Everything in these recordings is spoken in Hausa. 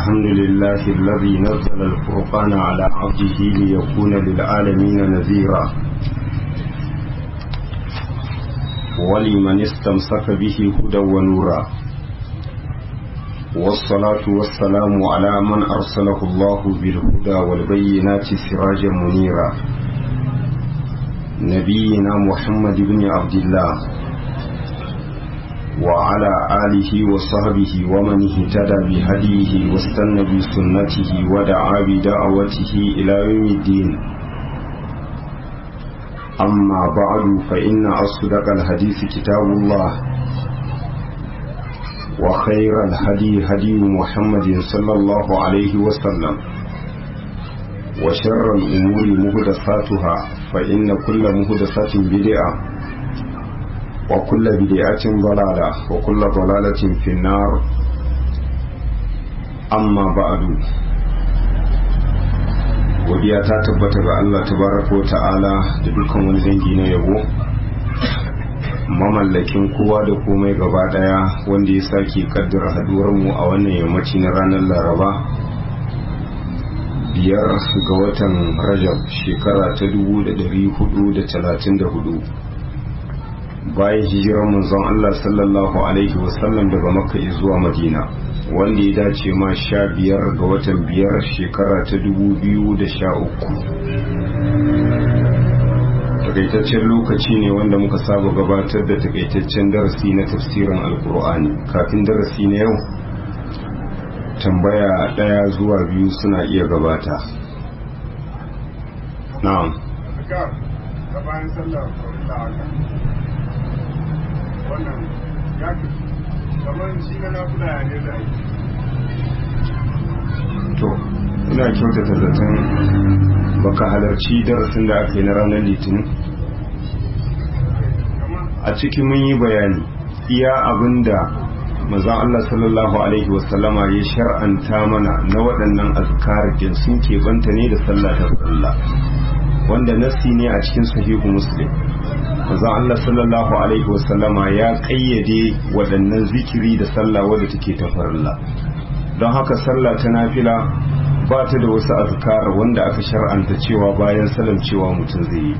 الحمد لله الذي نزل الفرقان على عبده ليكون للعالمين نذيرا ولمن استمسك به هدى ونورا والصلاة والسلام على من أرسله الله بالهدى والبينات سراجا منيرا نبينا محمد بن عبد الله وعلى آله وصحبه ومن اهتدى بهديه واستنى بسنته ودعا بدعوته إلى يوم الدين أما بعد فإن أصدق الحديث كتاب الله وخير الهدي هدي محمد صلى الله عليه وسلم وشر الأمور مهدساتها فإن كل مهدسة بدعة وكل بدعة ضلالة وكل ضلالة في النار أما بعد godiya ta tabbata ga Allah tabaraka ta'ala da dukkan wani dangi na yabo mamallakin kowa da komai gaba daya wanda ya sake kaddara haduwar mu a wannan yammaci na ranar laraba biyar ga watan rajab shekara ta 1434 bayan hijirar manzon Allah sallallahu alaihi wasallam daga makka zuwa madina wanda ya dace ma sha biyar ga watan biyar shekara ta dubu biyu da sha uku takaitaccen lokaci ne wanda muka saba gabatar da takaitaccen darasi na tafsirin alkur'ani kafin darasi na yau tambaya daya zuwa biyu suna iya gabata na'am wannan ya kamar shi na nafuda ya ne zai to ina kyautata zaton baka halarci darasin da aka yi na ranar litinin a ciki mun yi bayani iya abinda mazan Allah sallallahu alaihi wasallama ya shar'anta mana na waɗannan azkar sun keɓanta ne da sallah ta sallah wanda nasi ne a cikin sahihu muslim manzon Allah sallallahu alaihi wasallama ya kayyade waɗannan zikiri da sallah wadda take ta farilla don haka sallah ta nafila ba ta da wasu azkar wanda aka shar'anta cewa bayan salam cewa mutum zai yi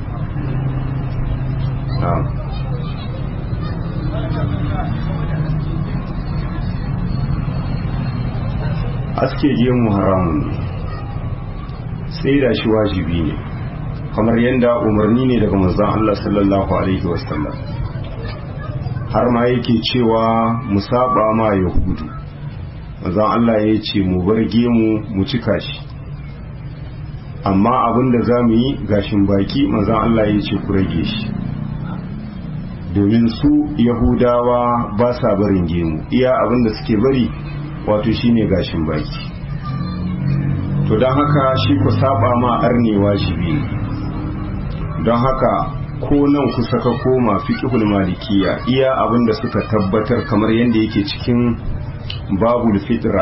aske gemu haramun ne sai da shi wajibi ne kamar yadda umarni ne daga manzon Allah sallallahu alaihi wasallam har ma yake cewa mu saba ma yahudu manzon Allah ya ce mu bar gemu mu cika shi amma abin da za mu yi gashin baki manzon Allah ya ce ku rage shi domin su yahudawa ba sa barin gemu iya abin da suke bari wato shine gashin baki to don haka shi ku saba ma arnewa shi biyu don haka ko nan kusa ka koma fiqhul malikiya iya abin da suka tabbatar kamar yadda yake cikin babul fitra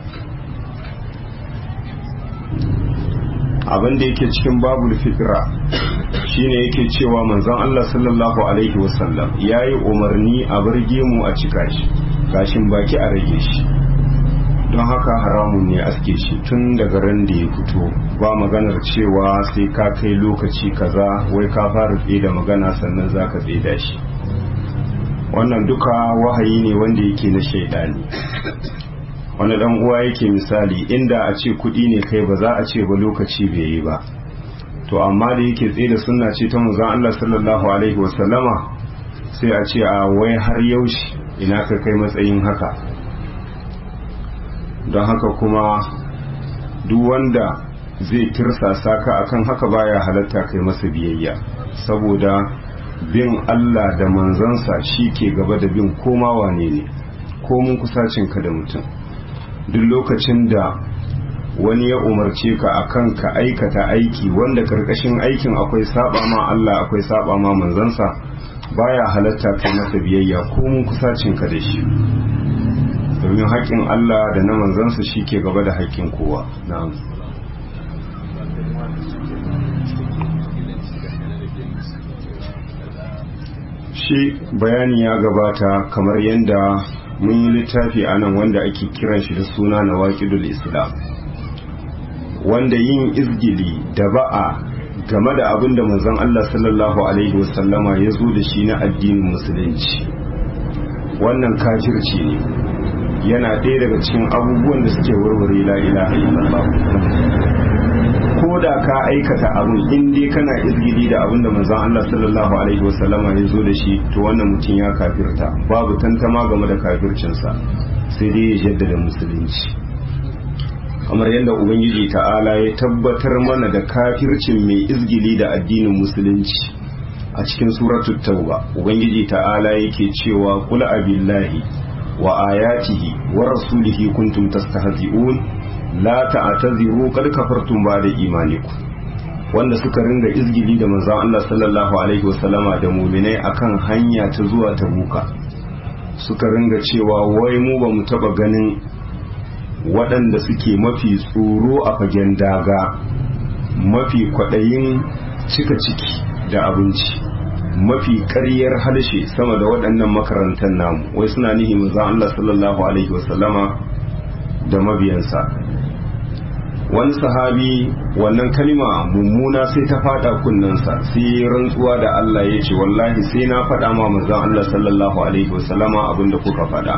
abin da yake cikin babul fitra shine yake cewa manzon Allah sallallahu alaihi wasallam yayi umarni a bar gemu a cika shi gashin baki a rage shi don haka haramun ne aske shi tun daga ran da ya fito ba maganar cewa sai ka kai lokaci kaza wai ka fara da magana sannan za ka da shi wannan duka wahayi ne wanda yake na shaidani wani dan uwa yake misali inda a ce kudi ne kai ba za a ce ba lokaci bai yi ba to amma da yake tsaye da sunna ce ta manzon Allah sallallahu alaihi wasallama sai a ce a wai har yaushe ina ka kai matsayin haka don haka kuma duk wanda zai tirsasa ka akan haka baya halatta kai masa biyayya saboda bin Allah da manzansa shi ke gaba da bin koma wane ne komun kusacinka da mutum duk lokacin da wani ya umarce ka akan ka aikata aiki wanda karkashin aikin akwai saba ma Allah akwai saba ma manzansa baya halatta kai masa biyayya komun kusacinka da shi domin haƙƙin Allah da na manzansa shi ke gaba da haƙƙin kowa na'am shi bayani ya gabata kamar yadda mun yi littafi a nan wanda ake kiran shi da suna na waƙidul islam wanda yin izgili da ba'a game da abin da manzon Allah sallallahu alaihi wasallama ya zo da shi na addinin musulunci wannan kafirci ne yana ɗaya daga cikin abubuwan da suke warware la ilaha illallah ko da ka aikata abin in dai kana izgili da abin da manzon Allah sallallahu alaihi wasallama ya zo da shi to wannan mutum ya kafirta babu tantama game da kafircinsa sai dai ya jaddada musulunci kamar yadda ubangiji ta'ala ya tabbatar mana da kafircin mai izgili da addinin musulunci a cikin suratul tauba ubangiji ta'ala yake cewa qul abillahi wa ayatihi wa rasulihi kuntum tastahzi'un la ta'taziru qad kafartum ba'da imanikum wanda suka ringa izgili da manzon Allah sallallahu alaihi wasallama da mu'minai akan hanya ta zuwa tabuka suka ringa cewa wai mu ba mu taba ganin waɗanda suke mafi tsoro a fagen daga mafi kwaɗayin cika ciki da abinci mafi ƙaryar harshe sama da waɗannan makarantar namu wai suna nihi manzon Allah sallallahu alaihi wasallama da mabiyansa wani sahabi wannan kalima mummuna sai ta fada kunnensa sai rantsuwa da Allah ya ce wallahi sai na faɗa ma manzon Allah sallallahu alaihi wasallama abinda kuka faɗa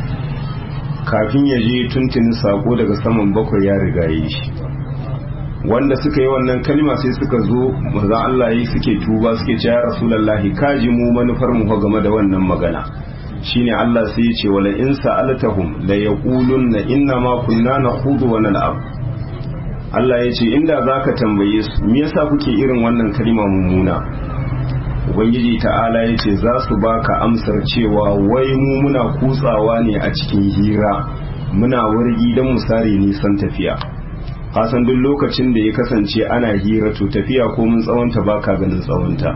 kafin ya je tuntuni sako daga saman bakwai ya riga yi shi wanda suka yi wannan kalima sai suka zo manzon Allah yi suke tuba suke ce ya rasulullahi kaji mu manufar mu game da wannan magana shine Allah sai ya ce wala in sa'altahum la yaqulunna inna ma kunna nakhudu wa nal'ab Allah ya ce inda zaka tambaye su me yasa kuke irin wannan kalima mummuna ubangiji ta'ala ya ce za su baka amsar cewa wai mu muna kutsawa ne a cikin hira muna wargi don mu sare nisan tafiya kasan duk lokacin da ya kasance ana hira to tafiya ko mun tsawonta baka ganin tsawonta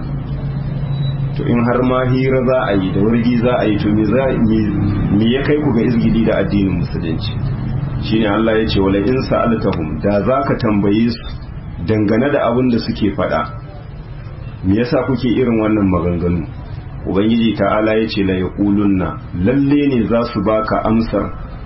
to in har ma hira za a yi da wargi za a yi to me ya kai ku ga izgidi da addinin musulunci shine Allah ya ce wala in sa'altahum da zaka tambaye su dangane da abin da suke faɗa me yasa kuke irin wannan maganganu ubangiji ta'ala ya ce la yaqulunna lalle ne za su baka amsar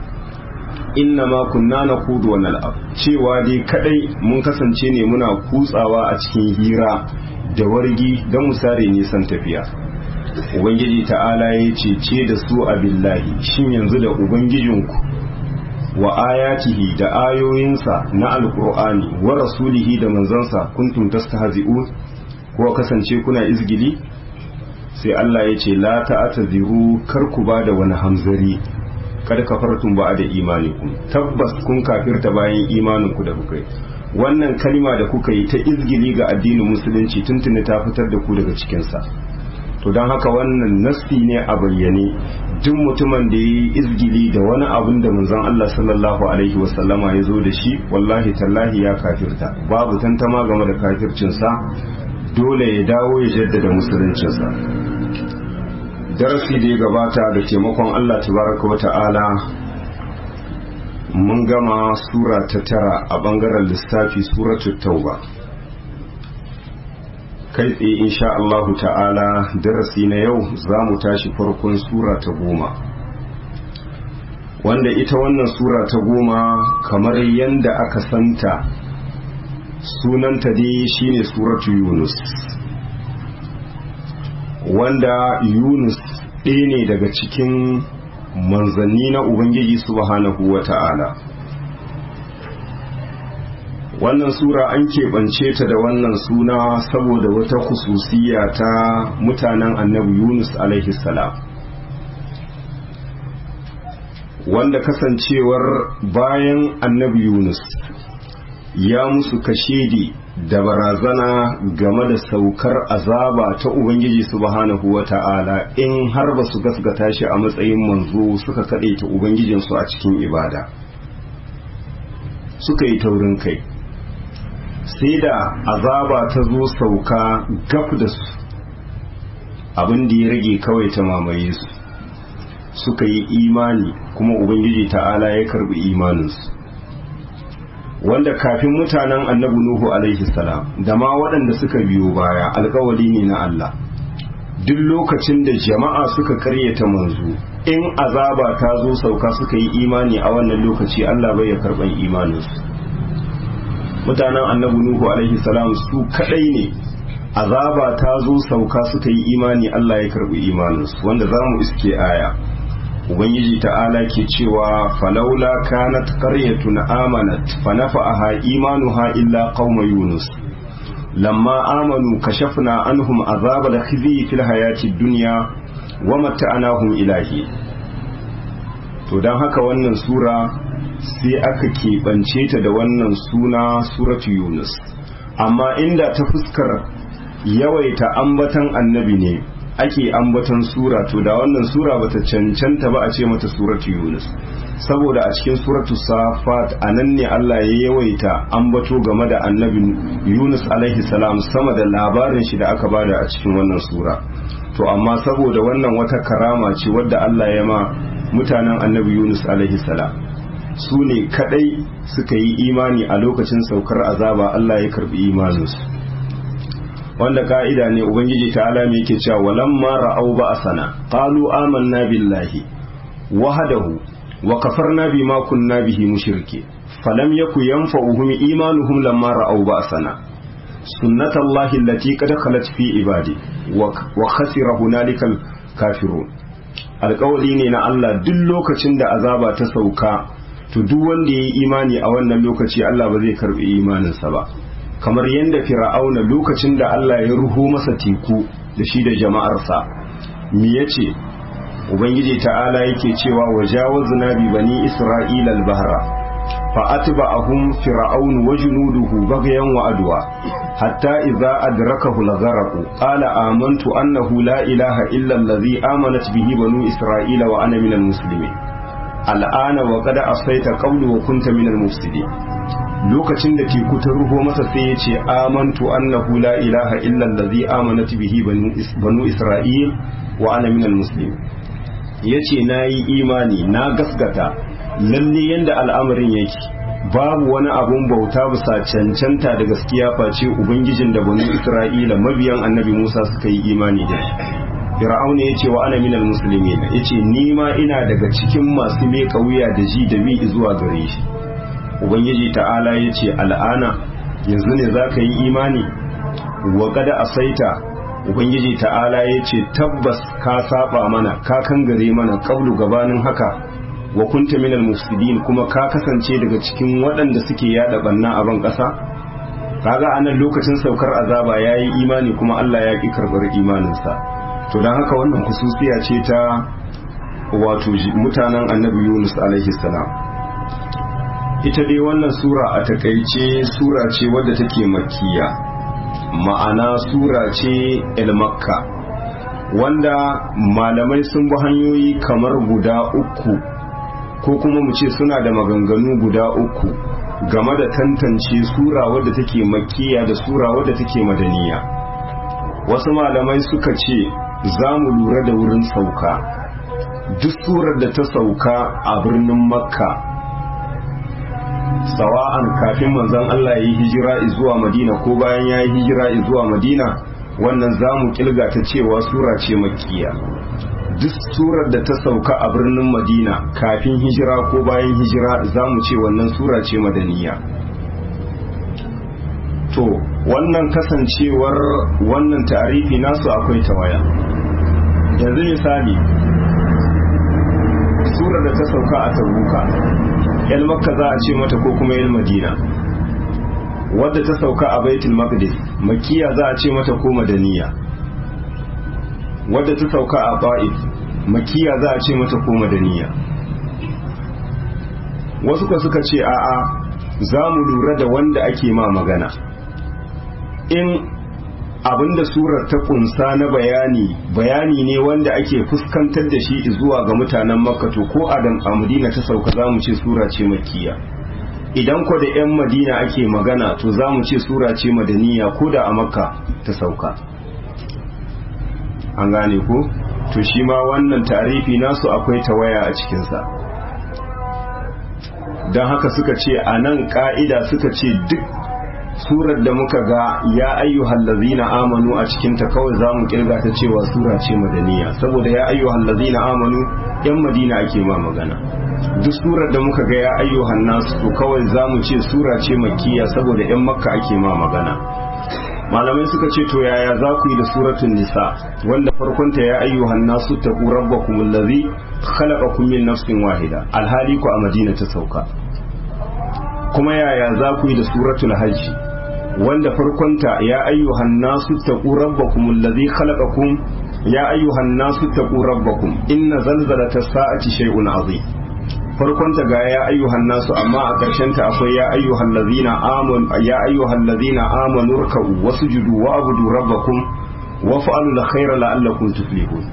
inna ma kunna naqudu wa nal'ab cewa dai kadai mun kasance ne muna kutsawa a cikin hira da wargi don mu sare nisan tafiya ubangiji ta'ala ya ce ce da su abillahi shin yanzu da ubangijinku wa ayatihi da ayoyinsa na alqur'ani wa rasulihi da manzansa kuntum tastahzi'un ko kasance kuna izgili sai Allah ya ce la ta'taziru kar ku ba da wani hamzari kada kafartum ba da imanikum tabbas kun kafirta bayan imanin ku da kuka yi wannan kalima da kuka yi ta izgili ga addinin musulunci tuntuni ta fitar da ku daga cikin sa to don haka wannan nassi ne a bayyane duk mutumin da ya yi izgili da wani abin da manzon Allah sallallahu alaihi wasallama ya zo da shi wallahi tallahi ya kafirta babu tantama game da kafircinsa dole ya dawo ya jaddada musuluncinsa darasi da ya gabata da taimakon Allah tabaraka wa ta'ala mun gama sura ta tara a bangaren lissafi suratul tauba kai tsaye insha Allahu ta'ala darasi na yau za mu tashi farkon sura ta goma wanda ita wannan sura ta goma kamar yadda aka santa sunanta dai shine suratu yunus wanda yunus ɗaya ne daga cikin manzanni na ubangiji subhanahu wa ta'ala wannan sura an keɓance ta da wannan suna saboda wata kususiya ta mutanen annabi yunus alaihi salam wanda kasancewar bayan annabi yunus ya musu kashedi da barazana game da saukar azaba ta ubangiji subhanahu wa ta'ala in har ba su gasgata shi a matsayin manzo suka kaɗe ta ubangijinsu a cikin ibada suka yi taurin kai sai da azaba ta zo sauka gaf da su abin da ya rage kawai ta mamaye su suka yi imani kuma ubangiji ta'ala ya karbi imaninsu wanda kafin mutanen annabi nuhu alaihi salam da ma waɗanda suka biyo baya alkawari ne na Allah duk lokacin da jama'a suka karyata manzo in azaba ta zo sauka suka yi imani a wannan lokaci Allah bai ya karban imaninsu mutanen annabi nuhu alaihi salam su kadai ne azaba ta zo sauka suka yi imani Allah ya karbi imaninsu wanda za mu iske aya ubangiji ta'ala ke cewa falaula kanat qaryatun amanat fanafa'aha imanuha illa qauma yunus lamma amanu kashafna anhum azab al-khizy fil hayati dunya wa mata'anahum ilahi to dan haka wannan sura sai aka keɓance ta da wannan suna suratu yunus amma inda ta fuskar yawaita ambatan annabi ne ake ambatan sura to da wannan sura bata cancanta ba a ce mata suratu yunus saboda a cikin suratu safat a nan ne Allah ya yawaita ambato game da annabi yunus alaihi salam sama da labarin shi da aka bada a cikin wannan sura to amma saboda wannan wata karama ce wadda Allah ya ma mutanen annabi yunus alaihi salam su ne kadai suka yi imani a lokacin saukar azaba Allah ya karbi imaninsu wanda ka'ida ne ubangiji ta alami yake cewa walamma ra'au ba'sana qalu amanna billahi wahdahu wa kafarna bima kunna bihi mushrike falam yaku yanfa'uhum imanuhum lamma ra'au ba'sana sunnatullahi allati qad khalat fi ibadi wa khasira hunalikal kafirun alƙawari ne na Allah duk lokacin da azaba ta sauka to duk wanda ya yi imani a wannan lokaci Allah ba zai karbi imaninsa ba kamar yadda fir'auna lokacin da Allah ya ruho masa teku da shi da jama'arsa me yace ubangiji ta'ala yake cewa wajawazna bi bani isra'ila al-bahra fa atba'ahum fir'aun wa junuduhu baghyan wa adwa hatta idza adrakahu al-gharq qala amantu annahu la ilaha illa allazi amanat bihi banu isra'ila wa ana minal muslimin al'ana wa qad asaita qawlu wa kunta minal mufsidin lokacin da teku ta ruho masa sai ya ce amantu annahu la ilaha illa allazi amanat bihi banu isra'il wa ana minal muslimin yace nayi imani na gasgata lalle yanda al'amarin yake babu wani abun bauta bisa cancanta da gaskiya face ubangijin da banu isra'ila mabiyan annabi Musa suka yi imani da Fir'auna ya ce wa ana minal muslimin ya ce ni ma ina daga cikin masu meka wuya da ji da bi zuwa gare shi ubangiji ta'ala ya ce al'ana yanzu ne za ka yi imani wa kada asaita ubangiji ta'ala ya ce tabbas ka saba mana ka kangare mana kablu gabanin haka wa kunta minal mufsidin kuma ka kasance daga cikin waɗanda suke yada banna a ban ƙasa kaga anan lokacin saukar azaba yayi imani kuma Allah ya ki karbar imaninsa to dan haka wannan kususiya ce ta wato mutanen annabi Yunus alaihi salam ita dai wannan sura a takaice sura ce wadda take makkiya ma'ana sura ce el makka wanda malamai sun bi hanyoyi kamar guda uku ko kuma mu ce suna da maganganu guda uku game da tantance sura wadda take makkiya da sura wadda take madaniya wasu malamai suka ce za mu lura da wurin sauka duk surar da ta sauka a birnin makka sawa'an kafin manzon Allah ya yi hijira zuwa madina ko bayan ya yi hijira zuwa madina wannan za mu kilga ta cewa sura ce makkiya duk surar da ta sauka a birnin madina kafin hijira ko bayan hijira za mu ce wannan sura ce madaniya to wannan kasancewar wannan tarifi nasu akwai tawaya yanzu misali surar da ta sauka a tabuka yan makka za a ce mata ko kuma yan madina wadda ta sauka a baitul maqdis makiya za a ce mata ko madaniya wadda ta sauka a ba'if makiya za a ce mata ko madaniya wasu ka suka ce a'a za mu lura da wanda ake ma magana in abinda surar ta kunsa na bayani bayani ne wanda ake fuskantar da shi zuwa ga mutanen makka to ko adam a madina ta sauka za mu ce sura ce makiya idan ko da 'yan madina ake magana to za mu ce sura ce madaniya ko da a makka ta sauka an gane ko to shi ma wannan tarifi nasu akwai tawaya a cikinsa don haka suka ce a nan ka'ida suka ce duk surar da muka ga ya ayyuhal ladzina amanu a cikin ta kawai zamu kirga ta cewa sura ce madaniya saboda ya ayyuhal ladzina amanu yan madina ake ma magana duk surar da muka ga ya ayyuhan nasu to kawai zamu ce sura ce makkiya saboda yan makka ake ma magana malamai suka ce to yaya za ku yi da suratun nisa wanda farkonta ya ayyuhan nasu taqu rabbakum allazi khalaqakum min nafsin wahida alhali ku a madina ta sauka kuma yaya za ku yi da suratul hajji wanda farkonta ya ayyuhan nasu taqu rabbakum allazi khalaqakum ya ayyuhan nasu taqu rabbakum inna zalzalata sa'ati shay'un azim farkonta ga ya ayyuhan nasu amma a ƙarshen ta akwai ya ayyuhan ladina amanu ya ayyuhan ladina amanu ruk'u wasjudu wa'budu rabbakum wa fa'alu alkhayra la'allakum tuflihun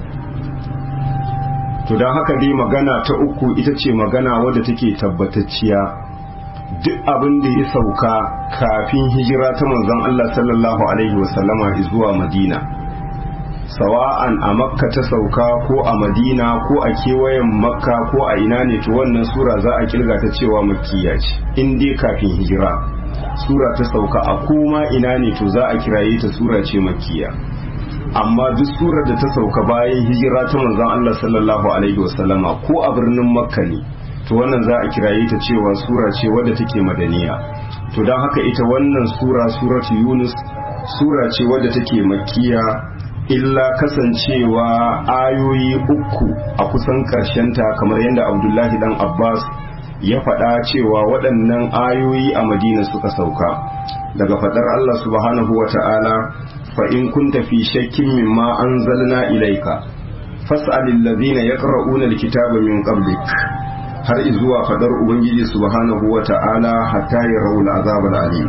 to dan haka dai magana ta uku ita ce magana wadda take tabbatacciya duk abin da ya sauka kafin hijira ta manzon Allah sallallahu alaihi wasallama zuwa Madina sawa'an a makka ta sauka ko a madina ko a kewayen makka ko a ina ne to wannan sura za a kirga ta cewa makkiya ce in dai kafin hijira sura ta sauka a koma ina ne to za a kiraye ta sura ce makkiya amma duk surar da ta sauka bayan hijira ta manzon Allah sallallahu alaihi wasallama ko a birnin makka ne to wannan za a kiraye ta cewa sura ce wadda take madaniya to don haka ita wannan sura suratu yunus sura ce wadda take makkiya illa kasancewa ayoyi uku a kusan ta kamar yadda abdullahi dan abbas ya faɗa cewa waɗannan ayoyi a madina suka sauka daga faɗar allah subhanahu wa ta'ala fa in kunta fi shakkin mimma anzalna ilaika fas'alil ladhina yaqra'una alkitaba min qablik har izuwa faɗar ubangiji subhanahu wa ta'ala hatta yarawul azab alim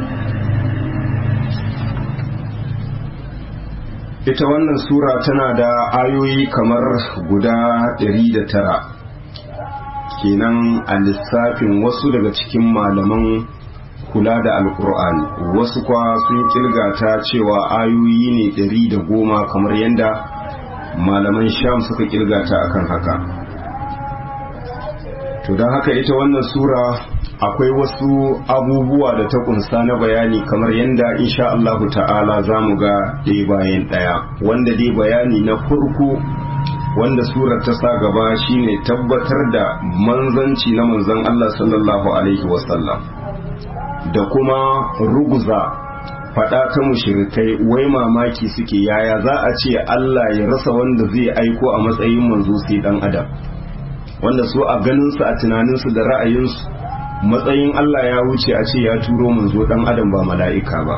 ita wannan sura tana da ayoyi kamar guda ɗari da tara kenan a lissafin wasu daga cikin malaman kula da alkur'ani wasu kwa sun kilgata cewa ayoyi ne ɗari da goma kamar yadda malaman sham suka kilgata akan haka to don haka ita wannan sura akwai wasu abubuwa da ta kunsa na bayani kamar yadda insha Allah ta'ala za mu ga ɗaya bayan ɗaya wanda dai bayani na farko wanda surar ta sa gaba shine tabbatar da manzanci na manzon Allah sallallahu alaihi wasallam da kuma ruguza faɗa ta mushirikai wai mamaki suke yaya za a ce Allah ya rasa wanda zai aiko a matsayin manzo sai dan adam wanda su a ganinsu a tunaninsu da ra'ayinsu matsayin Allah ya wuce a ce ya turo manzo dan adam ba mala'ika ba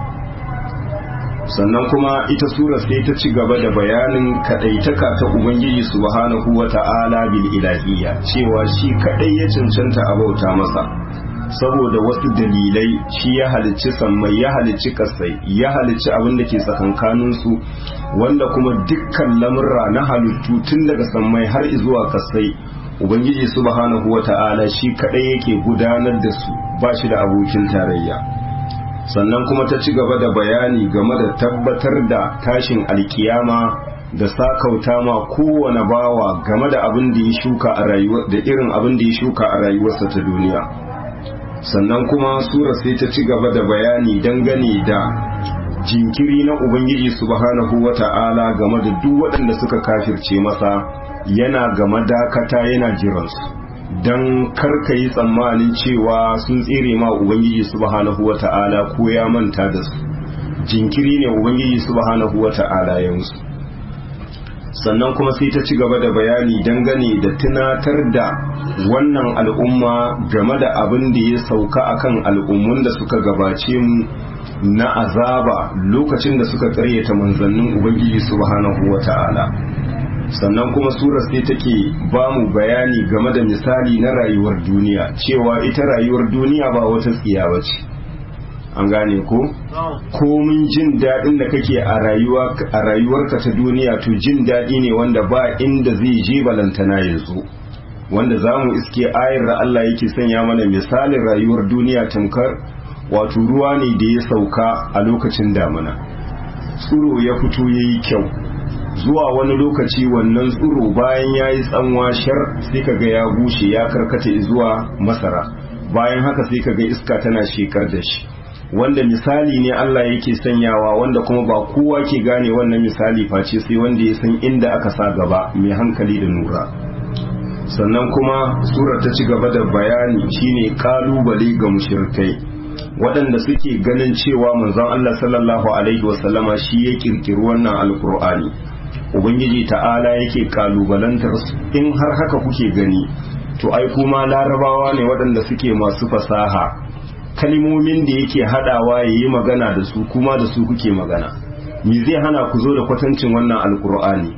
sannan kuma ita sura sai ta ci gaba da bayanin kadaitaka ta ubangiji subhanahu wata'ala bil ilahiyya cewa shi kadai ya cancanta a bauta masa saboda wasu dalilai shi ya halicci sammai ya halicci kasai ya halicci abin da ke tsakankaninsu wanda kuma dukkan lamurra na halittu tun daga sammai har zuwa kasai ubangiji subhanahu wata'ala shi kadai yake gudanar da su ba shi da abokin tarayya sannan kuma ta ci gaba da bayani game da tabbatar da tashin alkiyama da sakauta ma kowane bawa game da abin da ya shuka a rayuwar da irin abin da ya shuka a rayuwarsa ta duniya sannan kuma sura sai ta ci gaba da bayani dangane da jinkiri na ubangiji subhanahu wata'ala game da duk waɗanda suka kafirce masa yana game dakata yana jiransu don karka yi tsammanin cewa sun tsere ma ubangiji subhanahu wata'ala ko ya manta da su jinkiri ne ubangiji subhanahu wata'ala ya musu sannan kuma sai ta ci gaba da bayani dangane da tunatar da wannan al'umma game da abin da ya sauka akan al'ummun da suka gabace mu na azaba lokacin da suka karyata manzannin ubangiji subhanahu wata'ala sannan kuma surar sai take ba mu bayani game da misali na rayuwar duniya cewa ita rayuwar duniya ba wata tsiya ba ce an gane ko komin jin daɗin da kake a rayuwarka ta duniya to jin daɗi ne wanda ba inda zai je balantana yanzu wanda za mu iske ayar da Allah yake sanya mana misalin rayuwar duniya tamkar wato ruwa ne da ya sauka a lokacin damina tsuro ya fito ya yi kyau zuwa wani lokaci wannan tsuro bayan ya yi tsanwa shar sai kaga ya bushe ya karkata zuwa masara bayan haka sai kaga iska tana shekar da shi wanda misali ne Allah yake sanyawa wanda kuma ba kowa ke gane wannan misali face sai wanda ya san inda aka sa gaba mai hankali da nura sannan kuma surar ta ci gaba da bayani shine kalubale ga mushrikai waɗanda suke ganin cewa manzon Allah sallallahu alaihi wasallama shi ya kirkiri wannan alkur'ani ubangiji ta'ala yake kalubalantar su in har haka kuke gani to ai kuma larabawa ne waɗanda suke masu fasaha kalmomin da yake hadawa ya yi magana da su kuma da su kuke magana me zai hana ku zo da kwatancin wannan alkur'ani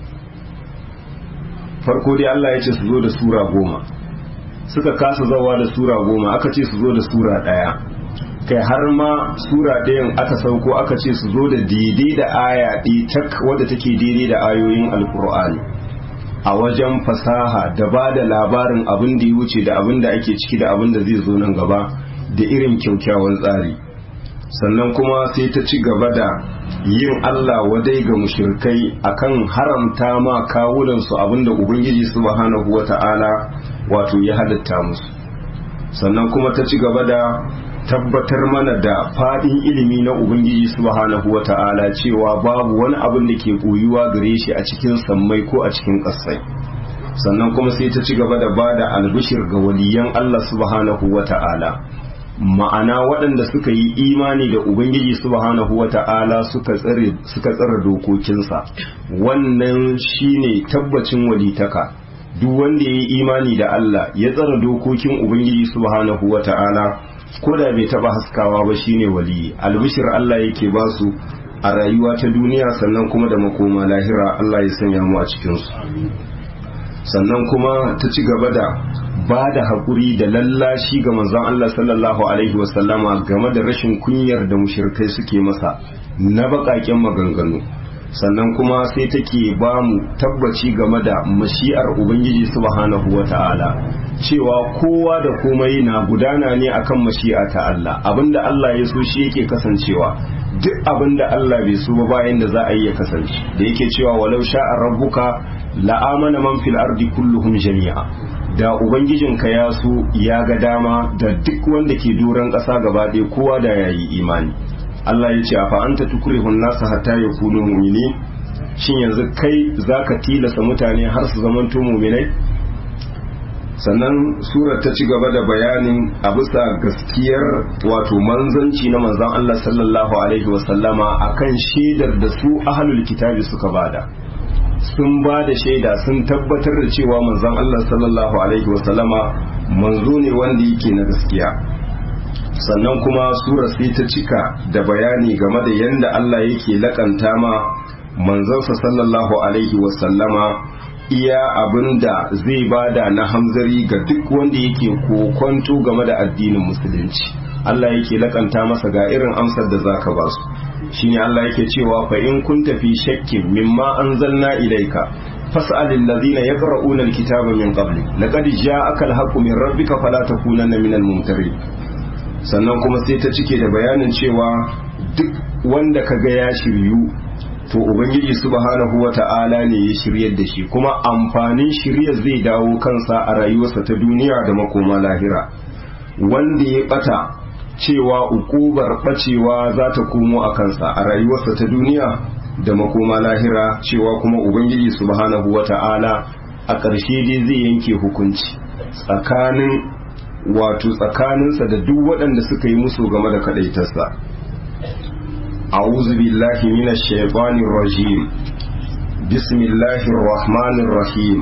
farko dai Allah ya ce su zo da sura goma suka kasa zawa da sura goma aka ce su zo da sura ɗaya kai har ma sura ɗayan aka sauko aka ce su zo da daidai da aya ɗi tak wadda take daidai da ayoyin alkur'ani a wajen fasaha da ba da labarin abin da ya wuce da abin da ake ciki da abin da zai zo nan gaba da irin kyaukyawan tsari sannan kuma sai ta ci gaba da yin Allah wadai ga mushrikai akan haramta ma kawunansu abinda ubangiji subhanahu wata'ala wato ya halatta musu sannan kuma ta ci gaba da tabbatar mana da fadin ilimi na ubangiji subhanahu wata'ala cewa babu wani abin da ke koyuwa gare shi a cikin sammai ko a cikin ƙasai sannan kuma sai ta ci gaba da bada albishir ga waliyan Allah subhanahu wata'ala ma'ana waɗanda suka yi imani da ubangiji subhanahu wata'ala suka tsare suka tsare dokokinsa wannan shine tabbacin walitaka duk wanda ya yi imani da Allah ya tsare dokokin ubangiji subhanahu wata'ala ko da bai taba haskawa ba shine waliyi albishir Allah yake ba su a rayuwa ta duniya sannan kuma da makoma lahira Allah ya sanya mu a cikin su sannan kuma ta ci gaba da ba da haƙuri da lallashi ga manzon Allah sallallahu alaihi wasallama game da rashin kunyar da mushirkai suke masa na baƙaƙen maganganu sannan kuma sai take ba mu tabbaci game da mashi'ar ubangiji subhanahu wa ta'ala cewa kowa da komai na gudana ne akan mashi'a ta Allah abinda Allah ya so shi yake kasancewa duk abinda Allah bai so ba bayan da za a yi ya kasance da yake cewa walau sha'a rabbuka la'amana man fil ardi kulluhum jami'a da ubangijinka ya so ya ga dama da duk wanda ke doron ƙasa gaba ɗaya kowa da yayi imani Allah ya ce a fa'anta tukurihun nasa hatta ya kunu mumini shin yanzu kai za ka tilasa mutane har su zamanto muminai sannan surar ta ci gaba da bayanin a bisa gaskiyar wato manzanci na manzan Allah sallallahu alaihi wasallama akan shaidar da su ahalul kitabi suka bada sun ba da shaida sun tabbatar da cewa manzan Allah sallallahu alaihi wasallama manzo ne wanda yake na gaskiya sannan kuma sura sai ta cika da bayani game da yadda Allah yake lakanta ma manzansa sallallahu alaihi wasallama iya abinda zai bada na hamzari ga duk wanda yake kokonto game da addinin musulunci Allah yake lakanta masa ga irin amsar da zaka ba su shine Allah yake cewa fa in kunta fi shakkin mimma anzalna ilayka fas'al alladhina yaqra'una alkitaba min qablik laqad ja'aka alhaqqu min rabbika fala takunanna minal mumtarin sannan kuma sai ta cike da bayanin cewa duk wanda kaga ya shiryu to ubangiji subhanahu wata'ala ne ya shiryar da shi kuma amfanin shiryar zai dawo kansa a rayuwarsa ta duniya da makoma lahira wanda ya bata cewa ukubar bacewa za ta komo a kansa a rayuwarsa ta duniya da makoma lahira cewa kuma ubangiji subhanahu wata'ala a ƙarshe dai zai yanke hukunci tsakanin wato tsakaninsa da duk waɗanda suka yi musu game da kaɗaitarsa a'udhu billahi minash shaitanir rajim bismillahir rahmanir rahim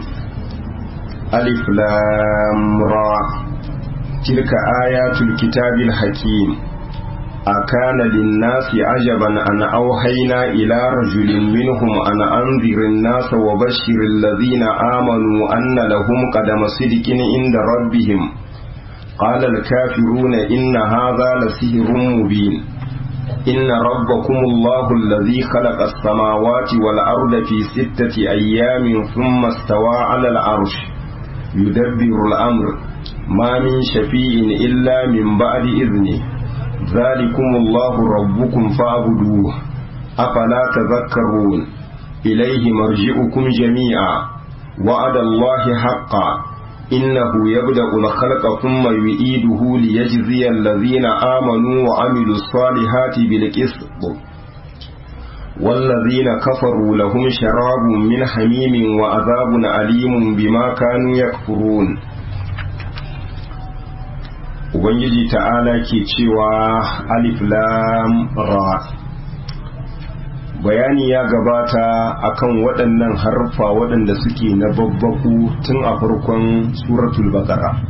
alif lam ra tilka ayatul kitabil hakim أكان للناس عجبا أن أوحينا إلى رجل منهم أن أنذر الناس وبشر الذين آمنوا أن لهم قدم صدق عند ربهم قال الكافرون إن هذا لسحر مبين إن ربكم الله الذي خلق السماوات والأرض في ستة أيام ثم استوى على العرش يدبر الأمر ما من شفيع إلا من بعد إذنه ذلكم الله ربكم فاعبدوه أفلا تذكرون إليه مرجعكم جميعا وعد الله حقا إنه يبدأ الخلق ثم يعيده ليجزي الذين آمنوا وعملوا الصالحات بالقسط والذين كفروا لهم شراب من حميم وعذاب أليم بما كانوا يكفرون Ubangiji ta'ala ke cewa alif lam ra bayani ya gabata akan waɗannan harfa waɗanda suke na babbaku tun a farkon suratul baqara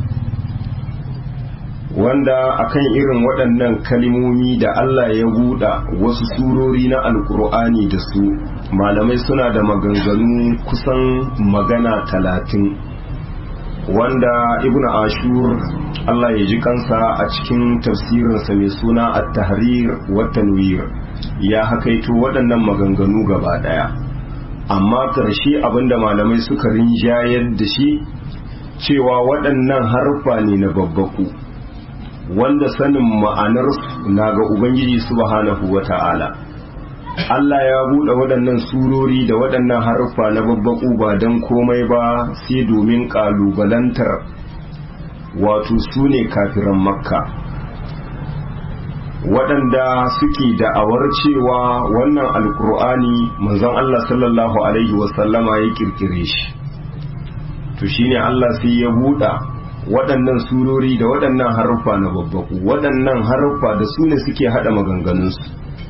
wanda akan irin waɗannan kalimomi da Allah ya buɗa wasu surori na alkur'ani da su malamai suna da maganganu kusan magana talatin wanda ibn ashur Allah ya ji kansa a cikin tafsirinsa mai suna at-tahrir wa tanwir ya hakaito waɗannan maganganu gaba ɗaya amma ƙarshe abinda malamai suka rinjayar da shi cewa waɗannan harfa ne na babbaku wanda sanin ma'anar na ga ubangiji subhanahu wa ta'ala Allah ya buɗe waɗannan surori da waɗannan harfa na babbaku ba don komai ba sai domin ƙalubalantar wato su ne kafiran makka waɗanda suke da'awar cewa wannan alkur'ani manzon Allah sallallahu alaihi wasallama ya kirkire shi to shine Allah sai ya buɗa waɗannan surori da waɗannan haruffa na babbaku waɗannan haruffa da su ne suke haɗa maganganunsu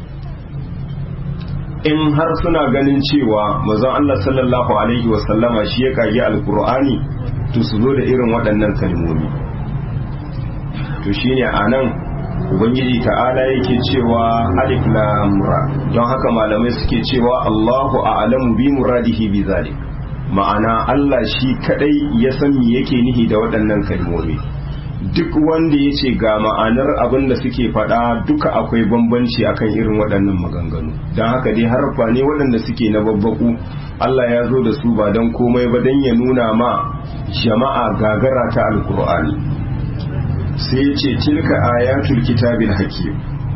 in har suna ganin cewa manzon Allah sallallahu alaihi wasallama shi ya kage alkur'ani to su zo da irin waɗannan kalmomi to shine anan ubangiji ta'ala yake cewa alif lam ra don haka malamai suke cewa Allahu a'lamu bi muradihi bi zalik ma'ana Allah shi kadai ya san me yake nihi da waɗannan kalmomi duk wanda ya ce ga ma'anar abin da suke faɗa duka akwai bambanci akan irin waɗannan maganganu don haka dai harfa ne waɗanda suke na babbaku Allah ya zo da su ba don komai ba don ya nuna ma jama'a gagara ta alkur'ani sai ya ce tilka ayatul kitabil hakim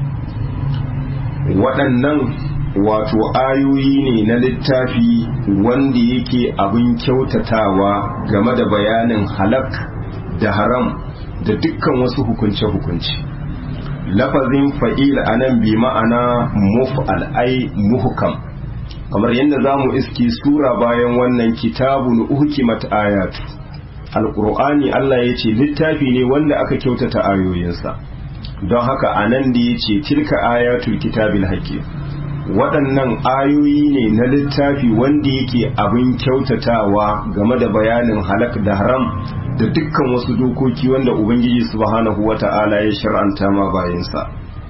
waɗannan wato ayoyi ne na littafi wanda yake abin kyautatawa game da bayanin halak da haram da dukkan wasu hukunce-hukunce lafazin fa'il a nan bi ma'ana muf'al ai muhkam kamar yadda za mu iski sura bayan wannan kitabun uhkimat ayatu alƙur'ani Allah ya ce littafi ne wanda aka kyautata ayoyinsa don haka a nan da ya ce tilka ayatul kitabil hakim waɗannan ayoyi ne na littafi wanda yake abin kyautatawa game da bayanin halak da haram da dukkan wasu dokoki wanda ubangiji subhanahu wata'ala ya shar'anta ma bayansa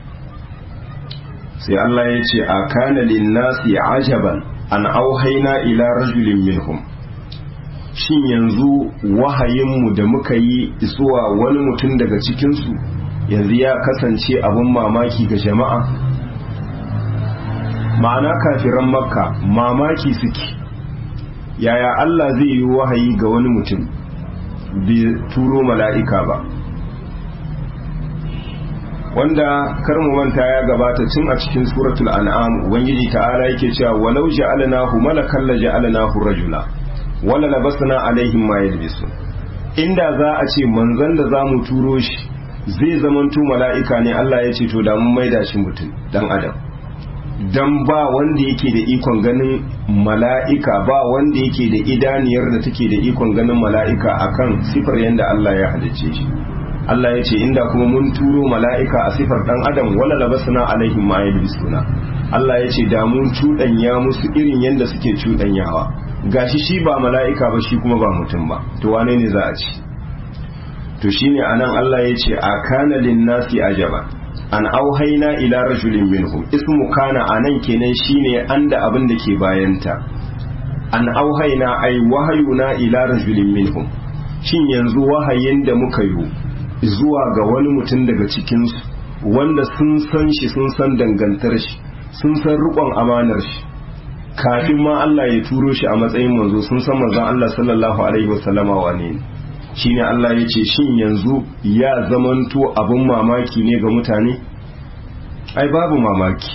sai Allah ya ce a kana linnasi ajaban an auhaina ila rajulin minhum shin yanzu wahayinmu da muka yi zuwa wani mutum daga cikinsu yanzu ya kasance abin mamaki ga jama'a ma'ana kafiran makka mamaki suke yaya Allah zai yi wahayi ga wani mutum bai turo mala'ika ba wanda karmu manta ya gabata tun a cikin suratul an'am ubangiji ta'ala yake cewa walau ja'alnahu malakan la ja'alnahu rajula wala labasna alaihim ma yalbisu inda za a ce manzon da zamu turo shi zai zamanto mala'ika ne Allah ya ce to da mun maida shi mutum dan adam dan ba wanda yake da ikon ganin mala'ika ba wanda yake da idaniyar da take da ikon ganin mala'ika akan sifar yanda Allah ya halicce shi Allah ya ce inda kuma mun turo mala'ika a sifar dan adam wala labasna alaihim ma yalbisuna Allah ya ce da mun cuɗanya musu irin yanda suke cuɗanyawa gashi shi ba mala'ika ba shi kuma ba mutum ba to wane ne za a ci to shine anan Allah ya ce a kana linnasi ajaba an auhaina ila rajulin minhum ismu kana anan kenan shine an da abin da ke bayanta an auhaina ai wahayuna ila rajulin minhum shin yanzu wahayin da muka yi zuwa ga wani mutum daga cikinsu wanda sun san shi sun san dangantar shi sun san rikon amanar shi kafin ma Allah ya turo shi a matsayin manzo sun san manzon Allah sallallahu alaihi wasallama wane ne shine Allah ya ce shin yanzu ya zamanto abin mamaki ne ga mutane ai babu mamaki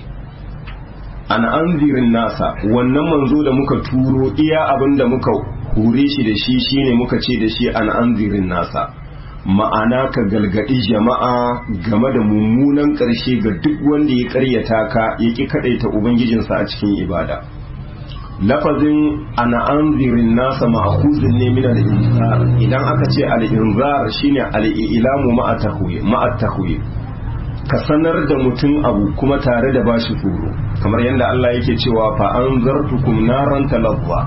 an anzirin nasa wannan manzo da muka turo iya abin da muka hure shi da shi shine muka ce da shi an anzirin nasa ma'ana ka galgadi jama'a game da mummunan ƙarshe ga duk wanda ya ƙaryata ka ya ƙi kaɗaita ubangijinsa a cikin ibada lafazin ana anzirin nasa ma'akuzin ne min al-inzar idan aka ce al-inzar shine al-ilamu ma'a tahwil ka sanar da mutum abu kuma tare da bashi tsoro kamar yadda Allah yake cewa fa anzartukum naran talazza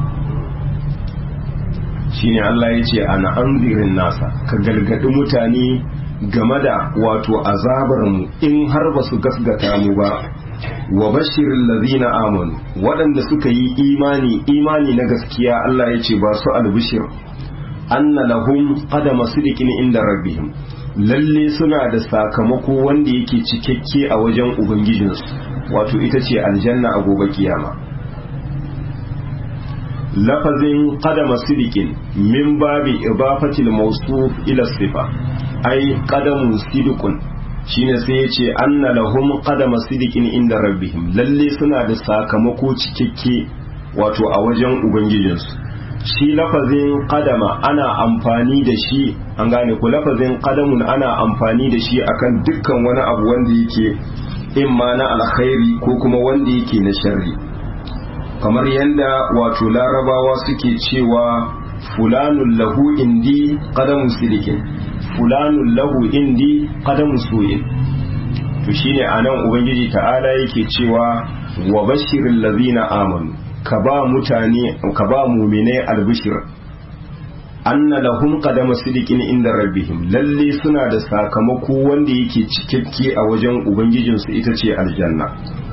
shine Allah yace ana anzirin nasa ka galgadi mutane game da wato azabar mu in har ba su gasgata mu ba wa bashirin lazina amanu waɗanda suka yi imani imani na gaskiya Allah ya ce ba su albishir anna lahum qadama sidiqin inda rabbihim lalle suna da sakamako wanda yake cikakke a wajen ubangijinsu wato ita ce aljanna a gobe kiyama lafazin qadama sidiqin min babi idafatil mawsuf ila sifa ai qadamu sidiqun shine sai ya ce anna lahum qadama sidiqin inda rabbihim lalle suna da sakamako cikakke wato a wajen ubangijinsu shi lafazin qadama ana amfani da shi an gane ku lafazin qadamun ana amfani da shi akan dukkan wani abu wanda yake imma na alkhairi ko kuma wanda yake na sharri kamar yadda wato larabawa suke cewa fulanun lahu indi qadamu sidiqin fulanun lahu indi qadamu su'in to shine anan ubangiji ta'ala yake cewa wa bashiril ladina amanu ka ba mutane ka ba mu'mine albishir anna lahum qadama sidiqin inda rabbihim lalle suna da sakamako wanda yake cikakke a wajen ubangijinsu ita ce aljanna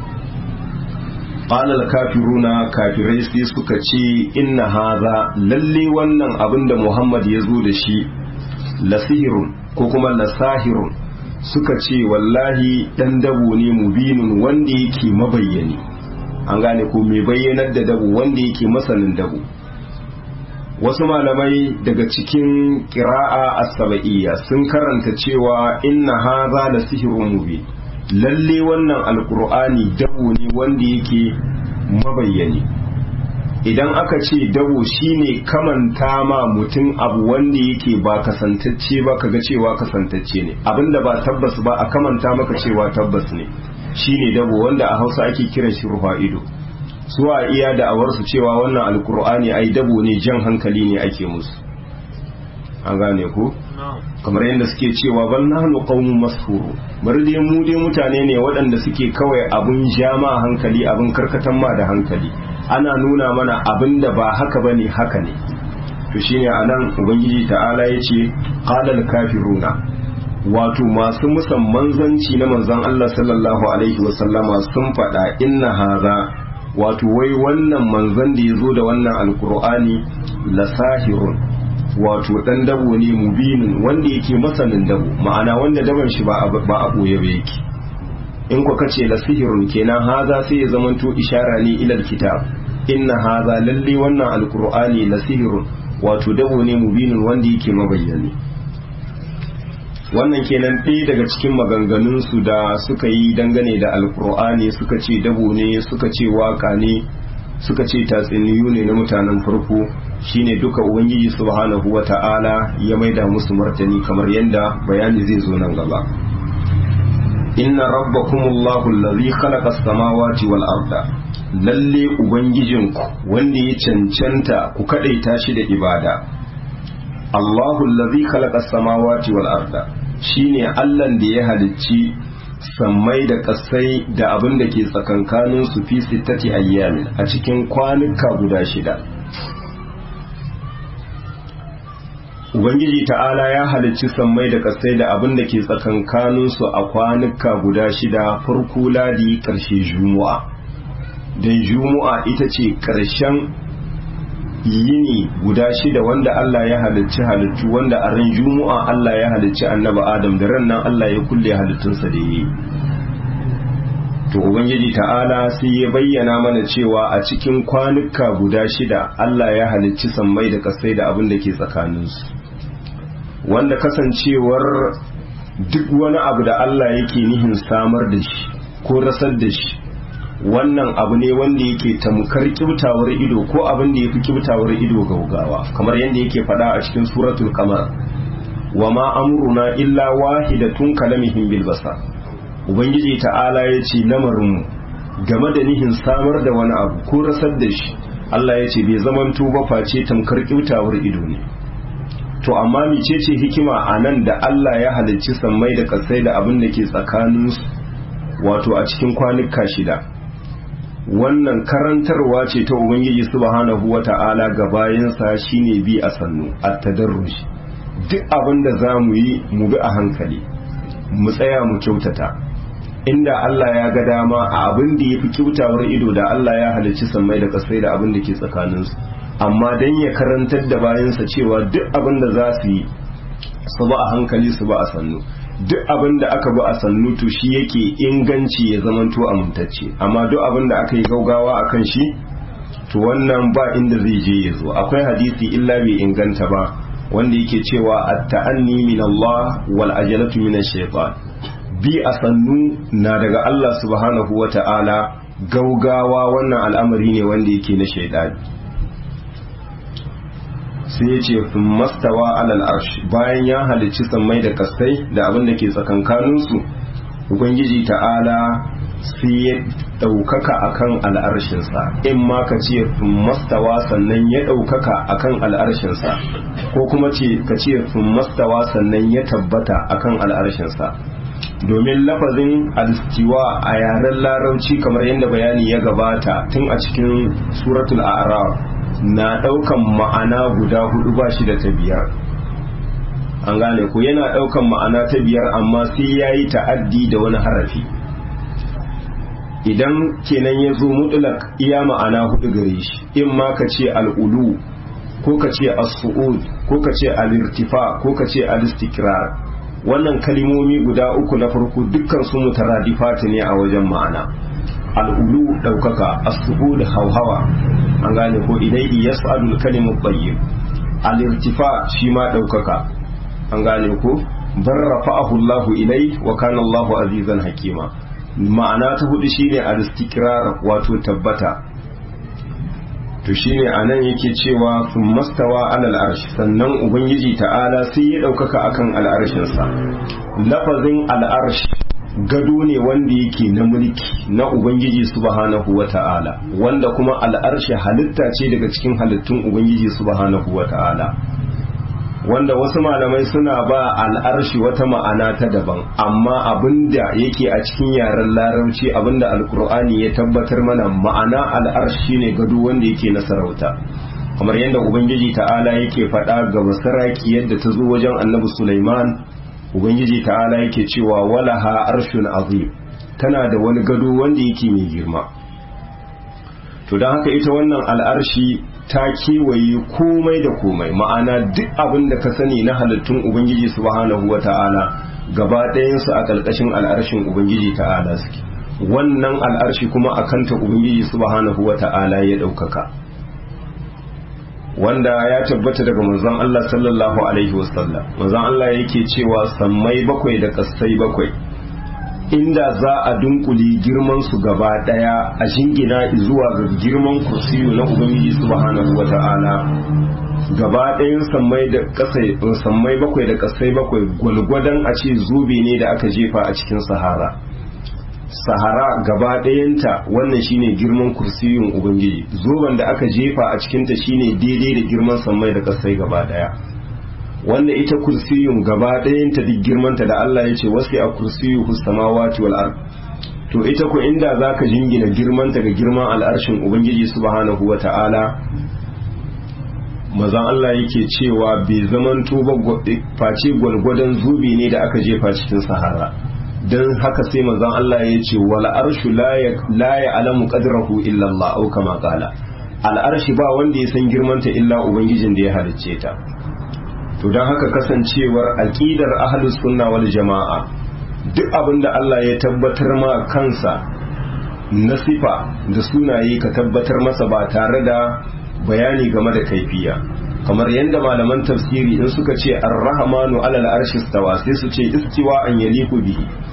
qala al-kafiruna kafirai sai suka ce inna hadha lalle wannan abinda Muhammad ya zo da shi lasihirun ko kuma lasahirun suka ce wallahi dan dabo ne mubinun wanda yake mabayyani an gane ko mai bayyanar da dabo wanda yake masanin dabo wasu malamai daga cikin ƙira'a as-saba'iyya sun karanta cewa inna hadha lasihirun mubin lalle wannan alkur'ani dabo ne wanda yake mabayyani idan aka ce dabo shine kamanta ma mutum abu wanda yake ba kasantacce ba kaga cewa kasantacce ne abinda ba tabbas ba a kamanta maka cewa tabbas ne shine dabo wanda a hausa ake kiran shi rufa ido su a iya da'awarsu cewa wannan alkur'ani ai dabo ne jan hankali ne ake musu an gane ku kamar yadda suke cewa bal nahnu qaumun mashhuru bari dai mu dai mutane ne waɗanda suke kawai abun jama hankali abun karkatan ma da hankali ana nuna mana abin da ba haka bane haka ne to shine anan ubangiji ta'ala yace qalal kafiruna wato masu musamman zanci na manzon Allah sallallahu alaihi wasallama sun faɗa inna haza wato wai wannan manzon da ya zo da wannan alkur'ani lasahirun wato dan dabo ne mubinin wanda yake masanin dabo ma'ana wanda daban shi ba a boye ba yake in ku kace la sihirun kenan haza sai ya zamanto ishara ne ilal kitab inna haza lalle wannan alqur'ani la sihirun wato dabo ne mubinin wanda yake mabayyani wannan kenan ɗaya daga cikin maganganun su da suka yi dangane da alqur'ani suka ce dabo ne suka ce waka ne suka ce tatsuniyu ne na mutanen farko shine duka ubangiji subhanahu wata'ala ya maida musu martani kamar yadda bayani zai zo nan gaba inna rabbakumullahu allazi khalaqa as-samawati wal arda lalle ubangijinku wanda ya cancanta ku kadaita shi da ibada Allahu allazi khalaqa as-samawati wal arda shine Allah da ya halicci sammai da kasai da abin da ke tsakankanin su fi sittati ayyamin a cikin kwanuka guda shida Ubangiji ta'ala ya halicci sammai da kasai da abin da ke tsakankanin su a kwanuka guda shida farko ladi ƙarshe jumu'a don jumu'a ita ce ƙarshen yini guda shida wanda Allah ya halicci halittu wanda a ran jumu'a Allah ya halicci annaba Adam da ran nan Allah ya kulle halittunsa da yi to ubangiji ta'ala sai ya bayyana mana cewa a cikin kwanuka guda shida Allah ya halicci sammai da kasai da abin da ke tsakaninsu wanda kasancewar duk wani abu da Allah yake nihin samar da shi ko rasar da shi wannan abu ne wanda yake tamkar kibtawar ido ko abin da yafi kibtawar ido gaugawa kamar yadda yake faɗa a cikin suratul qamar wa ma amruna illa wahidatun kalamihim bil basar ubangiji ta'ala ya ce lamarin mu game da nihin samar da wani abu ko rasar da shi Allah ya ce bai zamanto ba face tamkar kibtawar ido ne to amma mecece hikima a nan da Allah ya halicci sammai da kasai da abin da ke tsakaninsu wato a cikin kwanuka shida wannan karantarwa ce ta ubangiji subhanahu wata'ala ga bayansa shine bi a sannu a tadarruj duk abin da za mu yi mu bi a hankali mu tsaya mu kyautata inda Allah ya ga dama a abin da ya fi kyautawar ido da Allah ya halicci sammai da kasai da abin da ke tsakaninsu amma don ya karantar da bayansa cewa duk abin da za su yi su ba a hankali su ba a sannu duk abin da aka bi a sannu to shi yake inganci ya zamanto amintacce amma duk abin da aka yi gaugawa a kan shi to wannan ba inda zai je ya zo akwai hadisi illa bai inganta ba wanda yake cewa at-ta'anni min Allah wal ajalatu min ash-shaytan bi a sannu na daga Allah subhanahu wata'ala gaugawa wannan al'amari ne wanda yake na shaidani sai ya ce mastawa alal arshi bayan ya halicci sammai da kastai da abin da ke tsakankaninsu ubangiji ta'ala sai ya ɗaukaka akan al'arshinsa in ma ka ce mastawa sannan ya ɗaukaka akan al'arshinsa ko kuma ce ka ce mastawa sannan ya tabbata akan al'arshinsa domin lafazin alistiwa a yaren larabci kamar yadda bayani ya gabata tun a cikin suratul a'raf na daukan ma'ana guda hudu ba shi da ta biyar an gane ko yana daukan ma'ana ta biyar amma sai ya yi ta'addi da wani harafi idan kenan ya zo mutulak iya ma'ana hudu gare shi in ma ka ce al'ulu ko ka ce as-su'ud ko ka ce al-irtifa ko ka ce al-istikrar wannan kalimomi guda uku na farko dukkan su mutaradifati ne a wajen ma'ana al'ulu ɗaukaka as-su'ud hauhawa an gane ko idai yas'alul kalimu tayyib al-irtifa shi ma ɗaukaka an gane ko bar rafa'ahu Allahu ilai wa kana Allahu azizan hakima ma'ana ta hudu shine al-istikrar wato tabbata to shine anan yake cewa sun mastawa alal arshi sannan ubangiji ta'ala sai ya ɗaukaka akan al'arshinsa lafazin al'arshi gado ne wanda yake na mulki na ubangiji subhanahu wa ta'ala wanda kuma al'arshi halitta ce daga cikin halittun ubangiji subhanahu wa ta'ala wanda wasu malamai suna ba al'arshi wata ma'ana ta daban amma abinda yake a cikin yaren larabci abinda alkur'ani ya tabbatar mana ma'ana al'arshi ne gado wanda yake na sarauta kamar yadda ubangiji ta'ala yake faɗa ga basaraki yadda ta zo wajen annabi sulaiman ubangiji ta'ala yake cewa walaha arshun azim tana da wani gado wanda yake mai girma to don haka ita wannan al'arshi ta kewaye komai da komai ma'ana duk abin da ka sani na halittun ubangiji subhanahu wa ta'ala gaba ɗayansu a ƙarƙashin al'arshin ubangiji ta'ala suke wannan al'arshi kuma a kanta ubangiji subhanahu wa ta'ala ya ɗaukaka wanda ya tabbata daga manzon Allah sallallahu alaihi wasallam manzon Allah yake cewa sammai bakwai da ƙasai bakwai inda za a dunkuli girman su gaba daya a shingina zuwa ga girman kursiyu na ubangiji subhanahu wata'ala gaba ɗayan sammai da kasai sammai bakwai da kasai bakwai gwalgwadon a ce zobe ne da aka jefa a cikin sahara sahara gaba ɗayanta wannan shine girman kursiyun ubangiji zoben da aka jefa a cikinta shine daidai da girman sammai da kasai gaba daya wanda ita kursiyun gaba ɗayanta duk girmanta da Allah ya ce wasu a kursiyu samawati wal ard to ita ko inda zaka jingina girmanta ga girman al'arshin ubangiji subhanahu wata'ala mazan Allah yake cewa bai zaman ba face gwalgwadon zubi ne da aka jefa cikin sahara don haka sai mazan Allah ya ce wal arshu la ya alamu qadrahu illa Allah au kama qala al'arshi ba wanda ya san girmanta illa ubangijin da ya halicce ta to don haka kasancewar aƙidar ahlus sunna wal jama'a duk abin da Allah ya tabbatar ma kansa na sifa da sunaye ka tabbatar masa ba tare da bayani game da kaifiya kamar yadda malaman tafsiri in suka ce ar-rahmanu alal arshi stawa sai su ce istiwa an yaliku bihi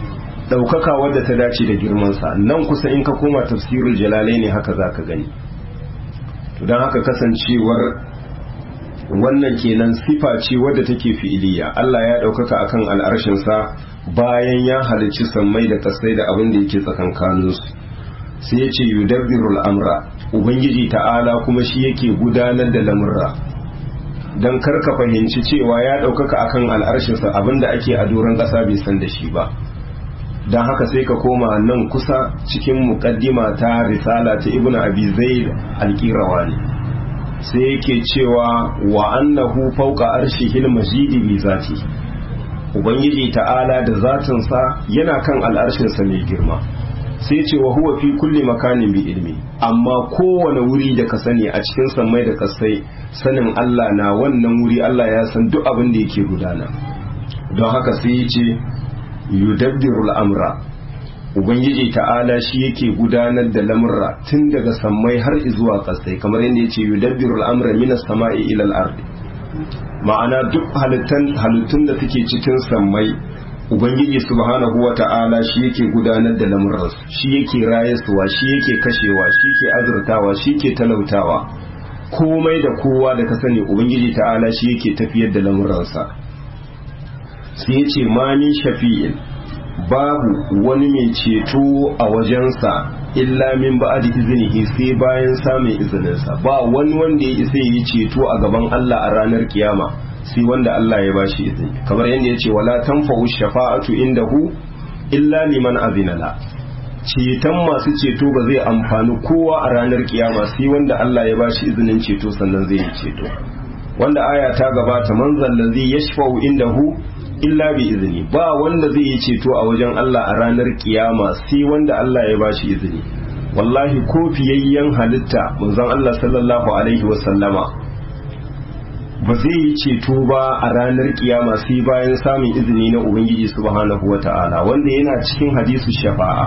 ɗaukaka wadda ta dace da girmansa nan kusa in ka koma tafsirul jalalai ne haka za ka gani don haka kasancewar wannan kenan sifa ce wadda take fi'iliya Allah ya ɗaukaka akan al'arshinsa bayan ya halicci sammai da kasai da abin da yake tsakankaninsu sai ya ce yudabbirul amra ubangiji ta'ala kuma shi yake gudanar da lamurra don karka fahimci cewa ya ɗaukaka akan al'arshinsa abin da ake a doron ƙasa bai san da shi ba don haka sai ka koma nan kusa cikin muƙaddima ta risala ta ibnu abi zaid al-qirawani sai yake cewa wa annahu fawqa arshihil majidi bi zati ubangiji ta'ala da zatinsa yana kan al'arshinsa mai girma sai ce wa huwa fi kulli makanin bi ilmi amma kowane wuri da ka sani a cikin sammai da kasai sanin Allah na wannan wuri Allah ya san duk abin da yake gudana don haka sai ya ce yudabbirul amra ubangiji ta'ala shi yake gudanar da lamurra tun daga sammai har zuwa kasai kamar yadda yace yudabbirul amra minas sama'i ila al-ardi ma'ana duk halittun da suke cikin sammai ubangiji subhanahu wa ta'ala shi yake gudanar da lamurransu shi yake rayasuwa shi yake kashewa shi ke azurtawa shi ke talautawa komai da kowa da ka sani ubangiji ta'ala shi yake tafiyar da lamurransa sai ya ce mani shafi'in babu wani mai ceto a wajensa illa min ba'di iznihi sai bayan samun izininsa ba wani wanda ya isa yi ceto a gaban Allah a ranar kiyama sai wanda Allah ya bashi izini kamar yadda ya ce wala tanfa'u shafa'atu indahu illa liman azina la ceton masu ceto ba zai amfani kowa a ranar kiyama sai wanda Allah ya bashi izinin ceto sannan zai yi ceto wanda aya ta gabata man zallazi yashfa'u indahu illa bi izini ba wanda zai yi ceto a wajen Allah a ranar kiyama sai wanda Allah ya bashi izini wallahi ko fiyayyen halitta manzon Allah sallallahu alaihi wasallama ba zai yi ceto ba a ranar kiyama sai bayan samun izini na ubangiji subhanahu wata'ala wanda yana cikin hadisu shafa'a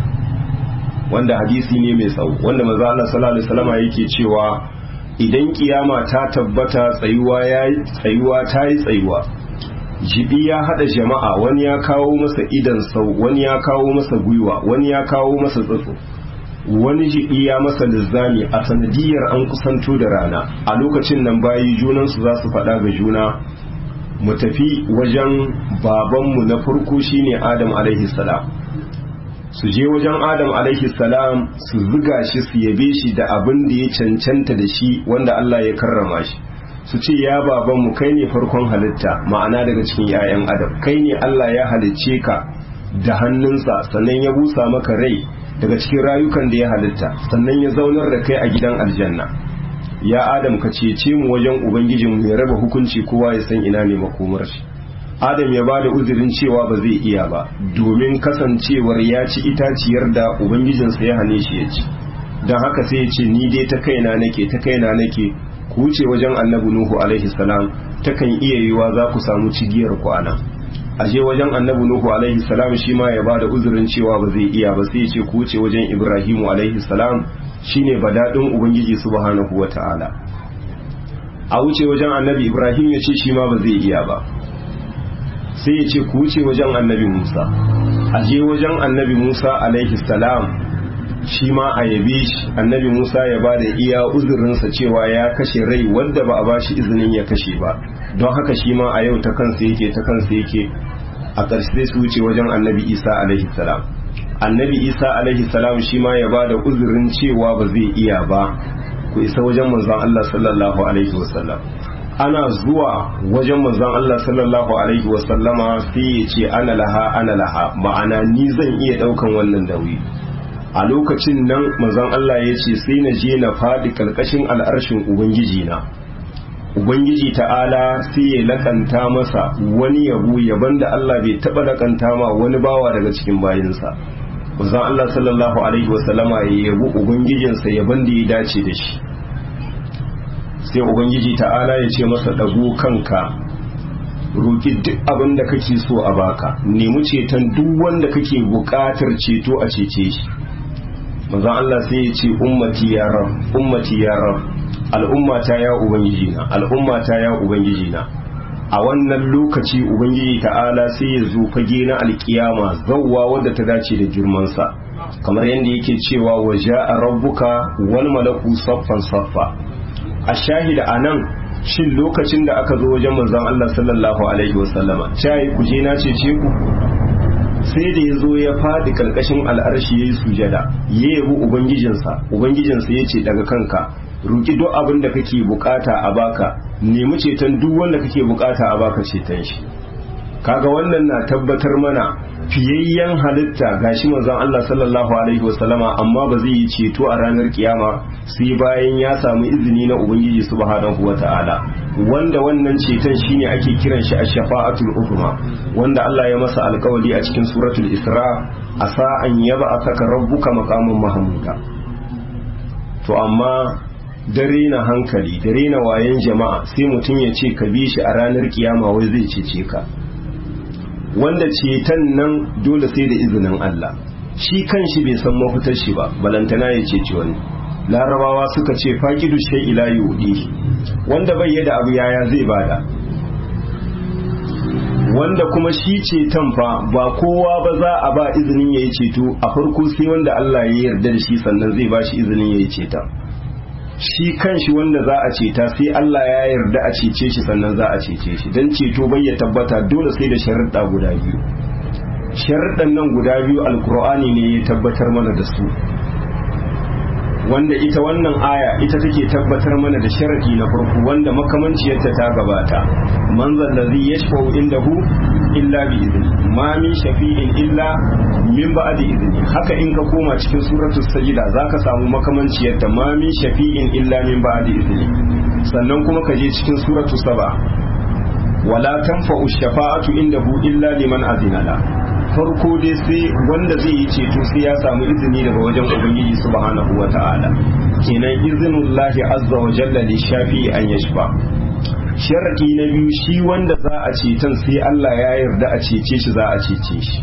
wanda hadisi ne mai tsawo wanda manzo Allah sallallahu alaihi wasallama yake cewa idan kiyama ta tabbata tsayuwa yayi tsayuwa tayi tsayuwa jibi ya hada jama'a wani ya kawo masa idan sau wani ya kawo masa gwiwa wani ya kawo masa tsatso wani jibi ya masa lizzami a sanadiyar an kusanto da rana a lokacin nan bayi junansu za su faɗa ga juna mu tafi wajen babanmu na farko shine adam alaihi salam su je wajen adam alaihi salam su zuga shi su yabe shi da abin da ya cancanta da shi wanda Allah ya karrama shi su ce ya babanmu kai ne farkon halitta ma'ana daga cikin 'ya'yan adam kai ne Allah ya halicce ka da hannunsa sannan ya busa maka rai daga cikin rayukan da ya halitta sannan ya zaunar da kai a gidan aljanna ya adam ka cece mu wajen ubangijin ya raba hukunci kowa ya san ina ne makomar shi adam ya bada uzurin cewa ba zai iya ba domin kasancewar ya ci itaciyar da ubangijinsa ya hane shi ya ci don haka sai ya ce ni dai ta kaina nake ta kaina nake ku wuce wajen annabi nuhu alaihi salam takan iya yiwa za ku samu cigiyar ku anan aje wajen annabi nuhu alaihi salam shi ma ya bada uzurin cewa ba zai iya ba sai ya ce ku wuce wajen ibrahimu alaihi salam shine badadin ubangiji subhanahu wataala a wuce wajen annabi ibrahim ya ce shi ma ba zai iya ba sai ya ce ku wuce wajen annabi musa aje wajen annabi musa alaihi salam shi ma a yabe shi annabi musa ya ba da iya uzurinsa cewa ya kashe rai wanda ba a ba shi izinin ya kashe ba don haka shi ma a yau ta kansa yake ta kansa yake a ƙarshe su wuce wajen annabi isa alaihi salam annabi isa alaihi salam shi ma ya ba da uzurin cewa ba zai iya ba ku isa wajen manzon allah sallallahu alaihi wasallam ana zuwa wajen manzon allah sallallahu alaihi wasallama sai ya ce ana laha ana laha ma'ana ni zan iya ɗaukan wannan nauyi a lokacin nan manzon Allah ya ce sai na je na faɗi ƙarƙashin al'arshin Ubangiji na Ubangiji ta'ala sai ya lakanta masa wani yabo yaban da Allah bai taɓa lakanta ma wani bawa daga cikin bayinsa manzon Allah sallallahu alaihi wasallama ya yabo Ubangijinsa yaban da ya dace da shi sai Ubangiji ta'ala ya ce masa ɗago kanka roki duk abin da kake so a baka nemi ceton duk wanda kake buƙatar ceto a cece shi manzon Allah sai ya ce ummati ya rab ummati ya rab al'ummata ya ubangiji na al'ummata ya ubangiji na a wannan lokaci ubangiji ta'ala sai ya zo fage na alkiyama zawwa wadda ta dace da girmansa kamar yadda yake cewa wa ja'a rabbuka wal malaku saffan saffa a shahida anan shin lokacin da aka zo wajen manzon Allah sallallahu alaihi wasallama cai ku je na cece ku sai da ya zo ya faɗi ƙarƙashin al'arshi ya yi sujada ya yabi ubangijinsa ubangijinsa ya ce daga kanka roƙi duk abin da kake bukata a baka nemi ceton duk wanda kake bukata a baka ceton shi kaga wannan na tabbatar mana fiyayyen halitta gashi manzon Allah sallallahu alaihi wasallama amma ba zai yi ceto a ranar kiyama sai bayan ya samu izini na ubangiji subhanahu wata'ala wanda wannan ceton shine ake kiran shi ash-shafa'atul uzma wanda Allah ya masa alkawari a cikin suratul isra asa an yaba asaka rabbuka maqaman mahmuda to amma dare na hankali dare na wayan jama'a sai mutum ya ce ka bi shi a ranar kiyama wai zai cece ka wanda ceton nan dole sai da izinin Allah shi kan shi bai san mafitar shi ba balantana ya ceci wani larabawa suka ce faƙidu shai ila yudi wanda bai yada abu yaya zai bada wanda kuma shi ceton fa ba kowa ba za a ba izinin ya yi ceto a farko sai wanda Allah ya yarda da shi sannan zai ba shi izinin ya yi ceton shi kanshi wanda za a ceta sai Allah ya yarda a cece shi sannan za a cece shi don ceto bai ya tabbata dole sai da sharuɗa guda biyu sharuɗan nan guda biyu alkur'ani ne ya tabbatar mana da su wanda ita wannan aya ita take tabbatar mana da sharadi na farko wanda makamanciyarta ta gabata man zallazi yashfa'u indahu illa bi izni ma min shafi'in illa min ba'di izni haka in ka koma cikin suratul sajida zaka samu makamanciyarta ma min shafi'in illa min ba'di izni sannan kuma ka je cikin suratul saba wala tanfa'u shafa'atu indahu illa liman azina la farko dai sai wanda zai yi ceto sai ya samu izini daga wajen ubangiji subhanahu wata'ala kenan izinullahi azza wa jalla li shafi an yashfa sharadi na biyu shi wanda za a ceton sai Allah ya yarda a cece shi za a cece shi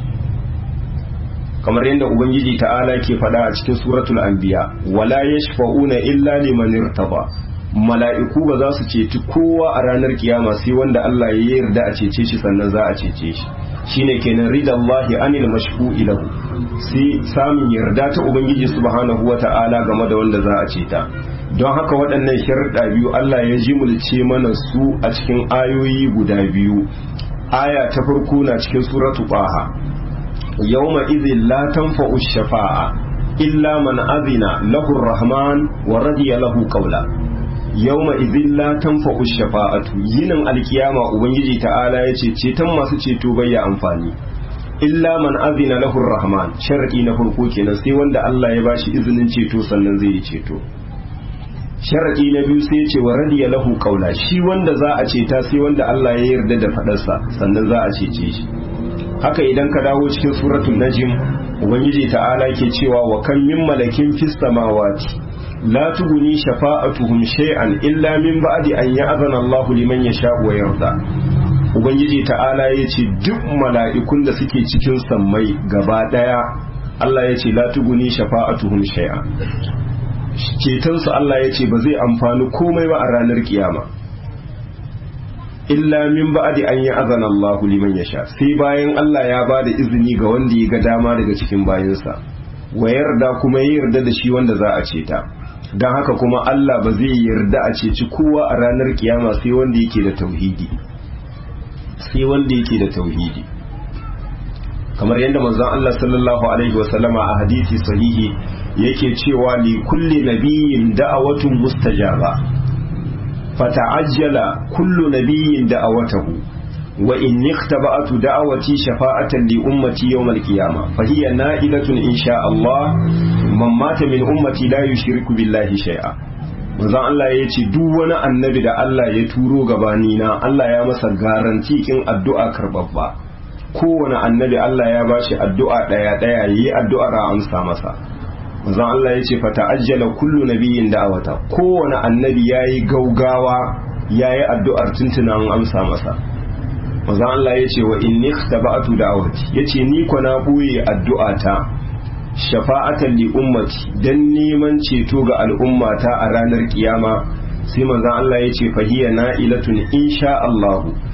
kamar yadda ubangiji ta'ala ke faɗa a cikin suratul anbiya wala yashfa'una illa liman irtaba mala'iku ba za su ceci kowa a ranar kiyama sai wanda Allah ya yarda a cece shi sannan za a cece shi shine kenan ridallahi anil mashfu'i lahu sai samun yarda ta ubangiji subhanahu wata'ala game da wanda za a ceta don haka waɗannan sharuɗa biyu Allah ya jimulce mana su a cikin ayoyi guda biyu aya ta farko na cikin suratu baha yawma idhin la tanfa'u shafa'a illa man azina lahu rahman wa radiya lahu qawla yawma idhin la tanfa'u shafa'atu yinin alkiyama ubangiji ta'ala yace ceton masu ceto bai ya amfani illa man azina lahu rahman sharadi na farko kenan sai wanda Allah ya bashi izinin ceto sannan zai yi ceto sharadi na biyu sai ce wa radiya lahu qawla shi wanda za a ceta sai wanda Allah ya yarda da fadarsa sannan za a cece shi haka idan ka dawo cikin suratul najm ubangiji ta'ala ke cewa wa kan min malakin fis samawati la tuguni shafa'atuhum shay'an illa min ba'di an ya'zana Allahu liman yasha'u wa yarda ubangiji ta'ala yace duk mala'ikun da suke cikin sammai gaba daya Allah yace la tuguni shafa'atuhum shay'an ceton su Allah yace ba zai amfani komai ba a ranar kiyama illa min ba'di an ya'zana Allahu liman yasha sai bayan Allah ya bada izini ga wanda ya ga dama daga cikin bayansa wa yarda kuma ya yarda da shi wanda za a ceta don haka kuma Allah ba zai yarda a ceci kowa a ranar kiyama sai wanda yake da tauhidi sai wanda yake da tauhidi kamar yadda manzon Allah sallallahu alaihi wasallama a hadisi sahihi yake cewa li kulli nabiyyin da'awatun mustajaba fata'ajjala kullu nabiyyin da'awatahu wa in ikhtaba'tu da'awati shafa'atan li ummati yawm al-qiyamah fa hiya na'ilatun insha Allah man mata min ummati la yushriku billahi shay'a manzon Allah ya ce duk wani annabi da Allah ya turo gabani na Allah ya masa garanti kin addu'a karbabba kowane annabi Allah ya bashi addu'a daya daya yi addu'ar a amsa masa manzon Allah ya ce fa ta'ajjala kullu nabiyyin da'awata kowane annabi yayi gaugawa yayi addu'ar tuntuna an amsa masa manzon Allah ya ce wa inni ikhtaba'tu da'awati yace ni ko na boye addu'ata shafa'atan li ummati dan neman ceto ga al'ummata a ranar kiyama sai manzon Allah ya ce fahiya na'ilatun insha Allah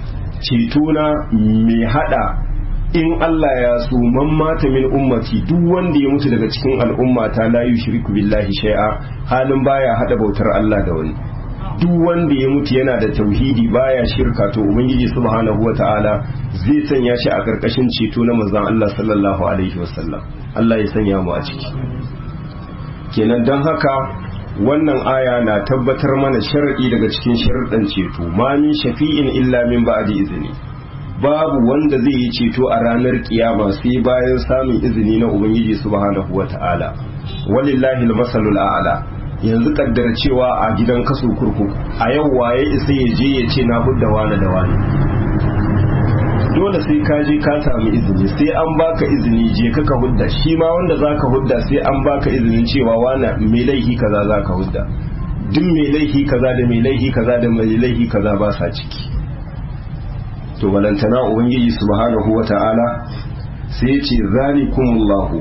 ceto na mai hada in Allah ya so man mata min ummati duk wanda ya mutu daga cikin al'umma ta la yushriku billahi shay'a halin baya hada bautar Allah da wani duk wanda ya mutu yana da tauhidi baya shirka to ubangiji subhanahu wata'ala zai sanya shi a karkashin ceto na manzon Allah sallallahu alaihi wasallam Allah ya sanya mu a ciki kenan don haka wannan aya na tabbatar mana shar'i daga cikin sharuɗan ceto ma min shafi'in illa min ba'di izini babu wanda zai yi ceto a ranar kiyama sai bayan samun izini na ubangiji subhanahu wata'ala walillahi almasalul a'la yanzu kaddar cewa a gidan kaso kurkuku a yau waye isa ya je ya ce na hudda wani da wani dole sai ka je ka samu izini sai an baka izini je ka ka hudda shi ma wanda zaka hudda sai an baka izinin cewa wani mai laifi kaza zaka hudda duk mai laifi kaza da mai laifi kaza da mai laifi kaza ba sa ciki to balantana ubangiji subhanahu wata'ala sai ce zalikumullahu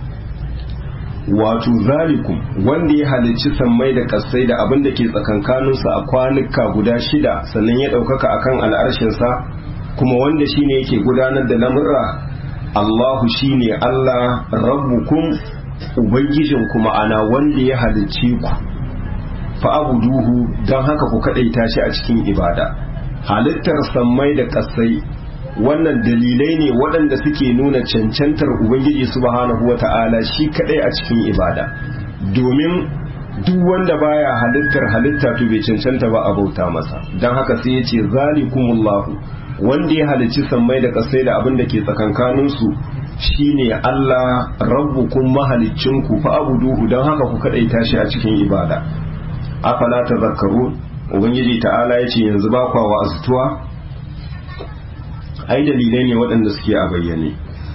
wato zalikum wanda ya halicci sammai da kasai da abin da ke tsakankaninsu a kwanuka guda shida sannan ya ɗaukaka akan al'arshinsa kuma wanda shine yake gudanar da lamurra Allahu shine Allah rabbukum ubangijin kuma ana wanda ya halicce ku fa abuduhu don haka ku kaɗaita shi a cikin ibada halittar sammai da kasai wannan dalilai ne waɗanda suke nuna cancantar ubangiji subhanahu wata'ala shi kadai a cikin ibada domin duk wanda baya halittar halitta to bai cancanta ba a bauta masa don haka sai ya ce zalikumullahu wanda ya halicci sammai da kasai da abin da ke tsakankaninsu shine Allah rabbukum mahaliccinku fa abuduhu don haka ku kadaita shi a cikin ibada afala tazakkaru ubangiji ta'ala ya ce yanzu ba kwa wa azutuwa ai dalilai ne waɗanda suke a bayyane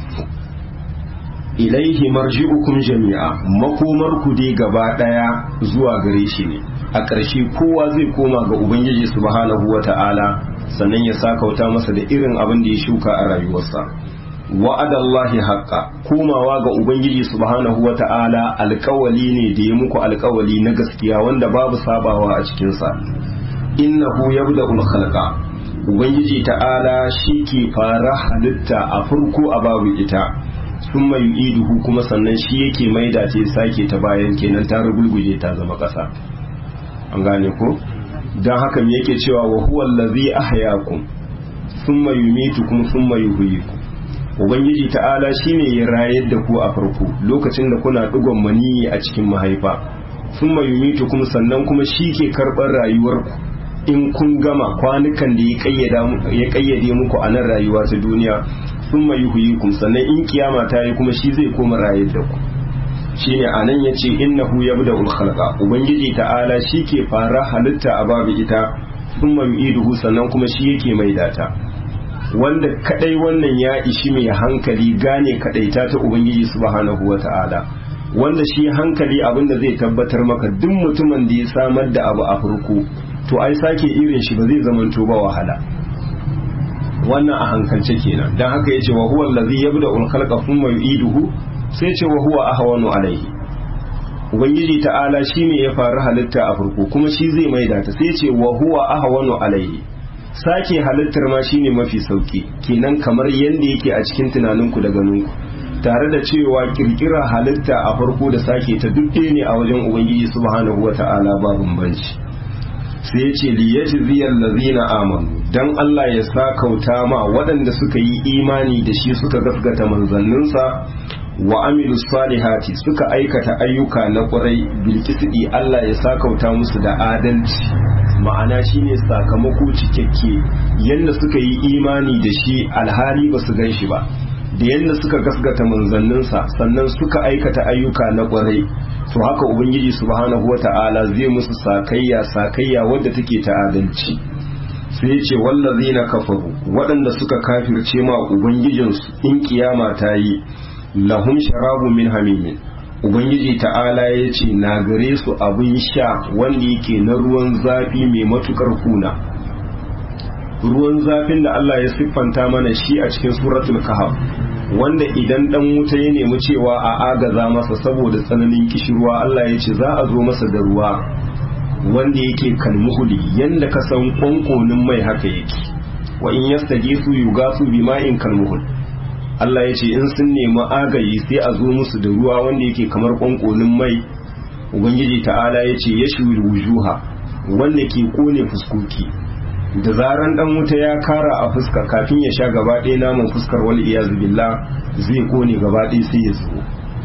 ilaihi marji'ukum jami'a makomar ku dai gaba ɗaya zuwa gare shi ne a ƙarshe kowa zai koma ga ubangiji subhanahu wata'ala sannan ya sakauta masa da irin abin da ya shuka a rayuwarsa wa'adallahi haqqa komawa ga ubangiji subhanahu wata'ala alƙawali ne da ya muku alƙawali na gaskiya wanda babu sabawa a cikinsa innahu yabda'ul khalqa ubangiji ta'ala shi ke fara halitta a farko a babu ita sun mai iduhu kuma sannan shi yake maida ce sake ta bayan kenan ta rugulguje ta zama ƙasa an gane ko don haka me yake cewa wa huwa allazi ahyakum thumma yumitukum thumma yuhyikum ubangiji ta'ala shine ya rayar da ku a farko lokacin da kuna digon maniyi a cikin mahaifa thumma yumitukum sannan kuma shi ke karɓar rayuwarku in kun gama kwanukan da ya kayyade muku a nan rayuwa ta duniya sun mai huyikum sannan in kiyama ta yi kuma shi zai koma rayar da ku shine a nan ya ce innahu ya da ulkhalqa ubangiji ta'ala shi ke fara halitta a babu ita sun mai iduhu sannan kuma shi yake mai data wanda kadai wannan ya ishi mai hankali gane kadaita ta ubangiji subhanahu wa ta'ala wanda shi hankali abinda zai tabbatar maka duk mutumin da ya samar da abu a farko to ai sake irin shi ba zai zamanto ba wahala wannan a hankalce kenan dan haka yace wa huwa allazi yabda ul khalqa thumma yu'iduhu sai yace wa huwa ahwanu alaihi ubangiji ta'ala shine ya faru halitta a farko kuma shi zai maida ta sai yace wa huwa ahwanu alaihi sake halittar ma shine mafi sauki kenan kamar yanda yake a cikin tunaninku da ganinku tare da cewa kirkira halitta a farko da sake ta duk ne a wajen ubangiji subhanahu wata'ala ba bambanci sai ya ce liyajziyal ladzina amanu dan Allah ya sakauta ma waɗanda suka yi imani da shi suka gaskata manzanninsa wa amilu salihati suka aikata ayyuka na ƙwarai bilkisidi Allah ya sakauta musu da adalci ma'ana shine sakamako cikakke yadda suka yi imani da shi alhali ba su gan shi ba da yadda suka gaskata manzanninsa sannan suka aikata ayyuka na ƙwarai to haka ubangiji subhanahu wata'ala zai musu sakayya sakayya wadda take ta adalci sai ce wallazina kafaru waɗanda suka kafirce ma ubangijinsu in kiyama ta yi lahum sharabu min hamimin ubangiji ta'ala ya ce na gare su abin sha wanda yake na ruwan zafi mai matukar kuna ruwan zafin da Allah ya siffanta mana shi a cikin suratul kahf wanda idan dan wuta ya nemi cewa a agaza masa saboda tsananin kishirwa Allah ya ce za a zo masa da ruwa wanda yake kalmuhuli yanda ka san kwankonin mai haka yake wa in yastagisu yugasu bima'in kalmuhul Allah ya ce in sun nemi agayi sai a zo musu da ruwa wanda yake kamar kwankolin mai ubangiji ta'ala ya ce yashwil wujuha wanda ke kone fuskoki da zaran dan wuta ya kara a fuska kafin ya sha gaba ɗaya naman fuskar wal iyazu billah zai kone gaba ɗaya sai ya zubo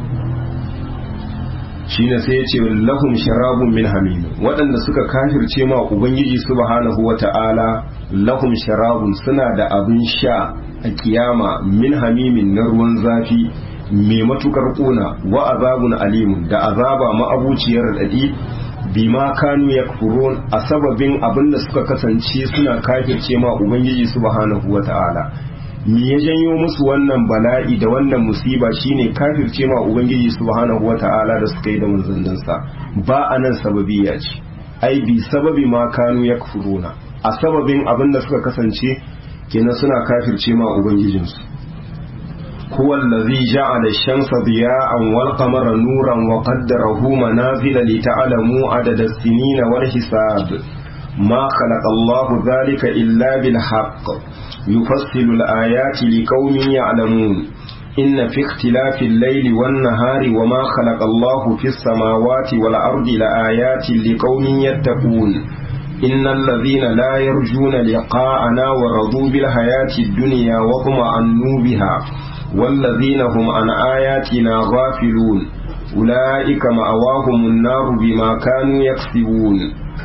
shine sai ya ce lahum sharabun min hamim waɗanda suka kafirce ma ubangiji subhanahu wata'ala lahum sharabun suna da abin sha a kiyama min hamimin na ruwan zafi mai matukar kuna wa azabun alimun da azaba ma'abuciyar dadi bima kanu yakfurun a sababin abin da suka kasance suna kafirce ma ubangiji subhanahu wata'ala me ya janyo musu wannan bala'i da wannan musiba shine kafirce ma ubangiji subhanahu wata'ala da suka yi da manzanninsa ba a nan sababiya ce ai bi sababi ma kanu yakfuruna a sababin abin da suka kasance kenan suna kafirce ma ubangijinsu huwa allazi ja'ala ash-shamsa diya'an wal qamara nuran wa qaddarahu manazila li ta'lamu adada as-sinina wal hisab ma khalaqa Allahu dhalika illa bil haqq yufassilu al-ayati liqaumin ya'lamun إن في اختلاف الليل والنهار وما خلق الله في السماوات والأرض لآيات لقوم يتقون إن الذين لا يرجون لقاءنا ورضوا بالحياة الدنيا واطمأنوا بها والذين هم عن آياتنا غافلون أولئك مأواهم النار بما كانوا يكسبون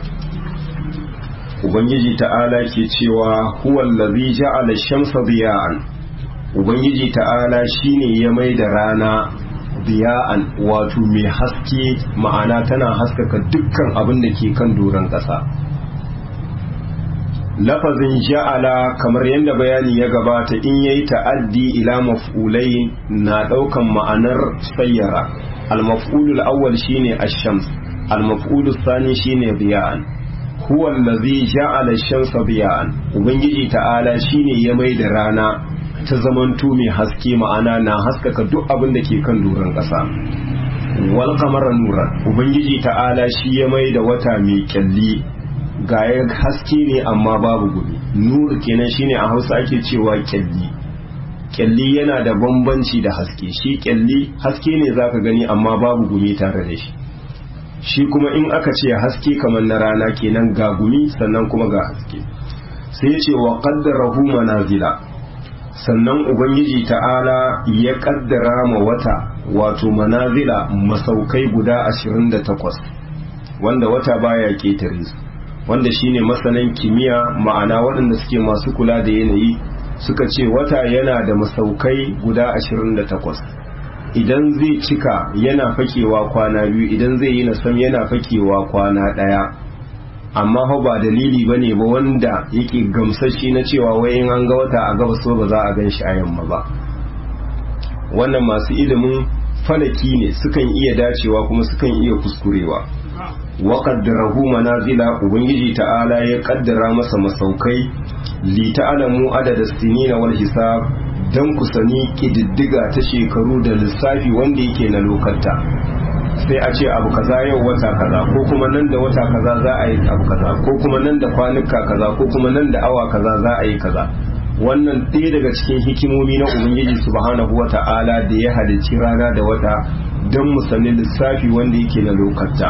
Ubangiji ta'ala ke cewa huwa allazi ja'ala shamsa diya'an Ubangiji ta'ala shine ya mai da rana diya'an wato mai haske ma'ana tana haskaka dukkan abin da ke kan doron ƙasa lafazin ja'ala kamar yadda bayani ya gabata in yayi ta'addi ila maf'ulai na ɗaukan ma'anar sayyara al-maf'ulul awwal shine ash-shams al-maf'ulus thani shine diya'an huwa allazi ja'ala ash-shamsa diya'an ubangiji ta'ala shine ya mai da rana ta zamanto mai haske ma'ana na haskaka duk abin da ke kan doron ƙasa wal qamara nuran ubangiji ta'ala shi ya mai da wata mai kyalli ga ya haske ne amma babu gumi nur kenan shine a Hausa ake cewa kyalli kyalli yana da bambanci da haske shi kyalli haske ne zaka gani amma babu gumi tare da shi shi kuma in aka ce haske kamar na rana kenan ga gumi sannan kuma ga haske sai ya ce wa qaddarahu manazila sannan ubangiji ta'ala ya kaddara ma wata wato manazila masaukai guda 28 wanda wata baya ketare su wanda shine masanan kimiyya ma'ana waɗanda suke masu kula da yanayi suka ce wata yana da masaukai guda 28 idan zai cika yana fakewa kwana biyu idan zai yi nasam yana fakewa kwana ɗaya amma fa ba dalili bane ba wanda yake gamsashi na cewa wai in an ga wata a gaba so ba za a gan shi a yamma ba wannan masu ilimin falaki ne sukan iya dacewa kuma sukan iya kuskurewa wa qaddarahu manazila ubangiji ta'ala ya kaddara masa masaukai li ta'lamu adada sinina wal hisab dan ku sani kididdiga ta shekaru da lissafi wanda yake na lokata sai a ce abu kaza yau wata kaza ko kuma nan da wata kaza za a yi abu kaza ko kuma nan da kwanuka kaza ko kuma nan da awa kaza za a yi kaza wannan ɗaya daga cikin hikimomi na ubangiji subhanahu wa ta'ala da ya halicci rana da wata don mu sani lissafi wanda yake na lokata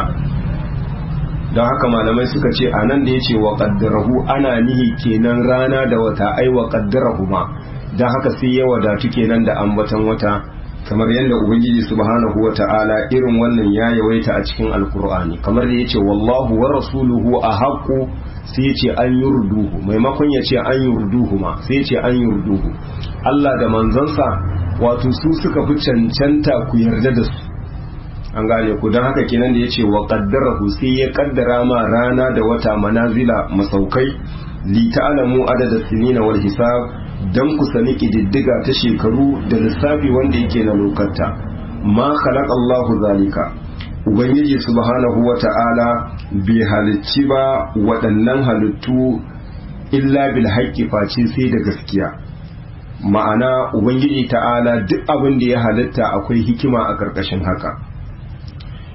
don haka malamai suka ce a nan da ya ce wa qaddarahu ana nihi kenan rana da wata ai wa qaddarahu ma don haka sai ya wadatu kenan da ambaton wata kamar yadda ubangiji subhanahu wa ta'ala irin wannan ya yawaita a cikin alkur'ani kamar da yace wallahu wa rasuluhu a haƙu sai yace an yurduhu maimakon yace an yurduhu ma sai yace an yurduhu Allah da manzansa wato su suka fi cancanta ku yarda da su an gane ku don haka kenan da yace wa qaddarahu sai ya kaddara ma rana da wata manazila masaukai li ta'lamu adada sinina wal hisab don ku sani ƙididdiga ta shekaru da lissafi wanda yake na lokata ma khalaq Allahu zalika ubangiji subhanahu wa ta'ala bai halicci ba waɗannan halittu illa bil haqqi face sai da gaskiya ma'ana ubangiji ta'ala duk abin da ya halitta akwai hikima a ƙarƙashin haka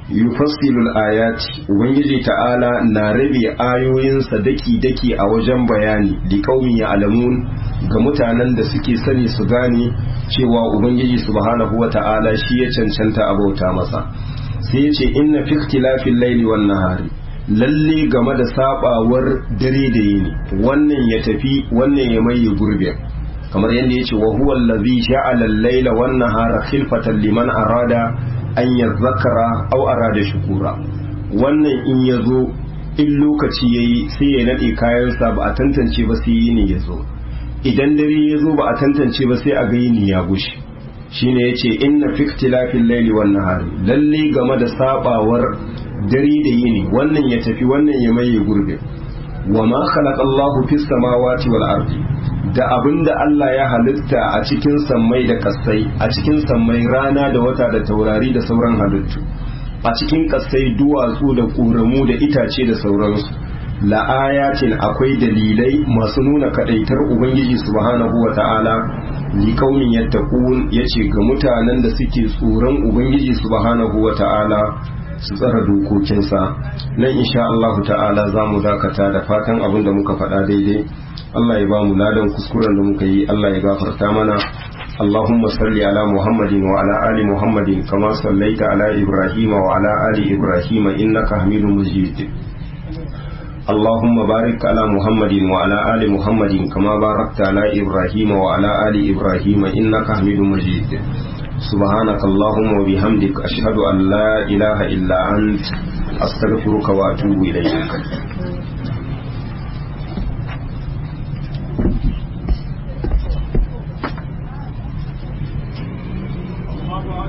yufassilul ayati ubangiji ta'ala na rabe ayoyinsa daki-daki a wajen bayani li qaumi ya'lamun ga mutanen da suke sani su gane cewa ubangiji subhanahu wata'ala shi ya cancanta abauta masa sai ya ce inna fi ikhtilafil layli wan nahari lalle game da sabawar dare da yini wannan ya tafi wannan ya maye gurbin kamar yadda ya ce wa huwa allazi ja'ala al-layla wan nahara khilfatan liman arada an yazzakara aw arada shukura wannan in yazo in lokaci yayi sai ya nade kayansa ba a tantance ba sai yini yazo idan dare yazo ba a tantance ba sai a ga yini ya gushi shine yace inna fi ikhtilafil layli wan nahari lalle game da sabawar dare da yini wannan ya tafi wannan ya maye gurbe wa ma khalaqa Allahu fis samawati wal ardi da abinda Allah ya halitta a cikin sammai da kasai a cikin sammai rana da wata da taurari da sauran halittu a cikin kasai duwatsu da ƙoramu da itace da sauransu la'ayatin akwai dalilai masu nuna kadaitar ubangiji subhanahu wa ta'ala li kaumin yattaqun yace ga mutanen da suke tsoron ubangiji subhanahu wa ta'ala su tsara dokokinsa nan insha Allah ta'ala za mu dakata da fatan abin da muka faɗa daidai Allah ya ba mu ladan kuskuren da muka yi Allah ya gafarta mana اللهم صل على محمد وعلى آل محمد كما صليت على إبراهيم وعلى آل إبراهيم إنك حميد مجيد اللهم بارك على محمد وعلى آل محمد كما باركت على إبراهيم وعلى آل إبراهيم إنك حميد مجيد سبحانك اللهم وبحمدك أشهد أن لا إله إلا أنت أستغفرك وأتوب إليك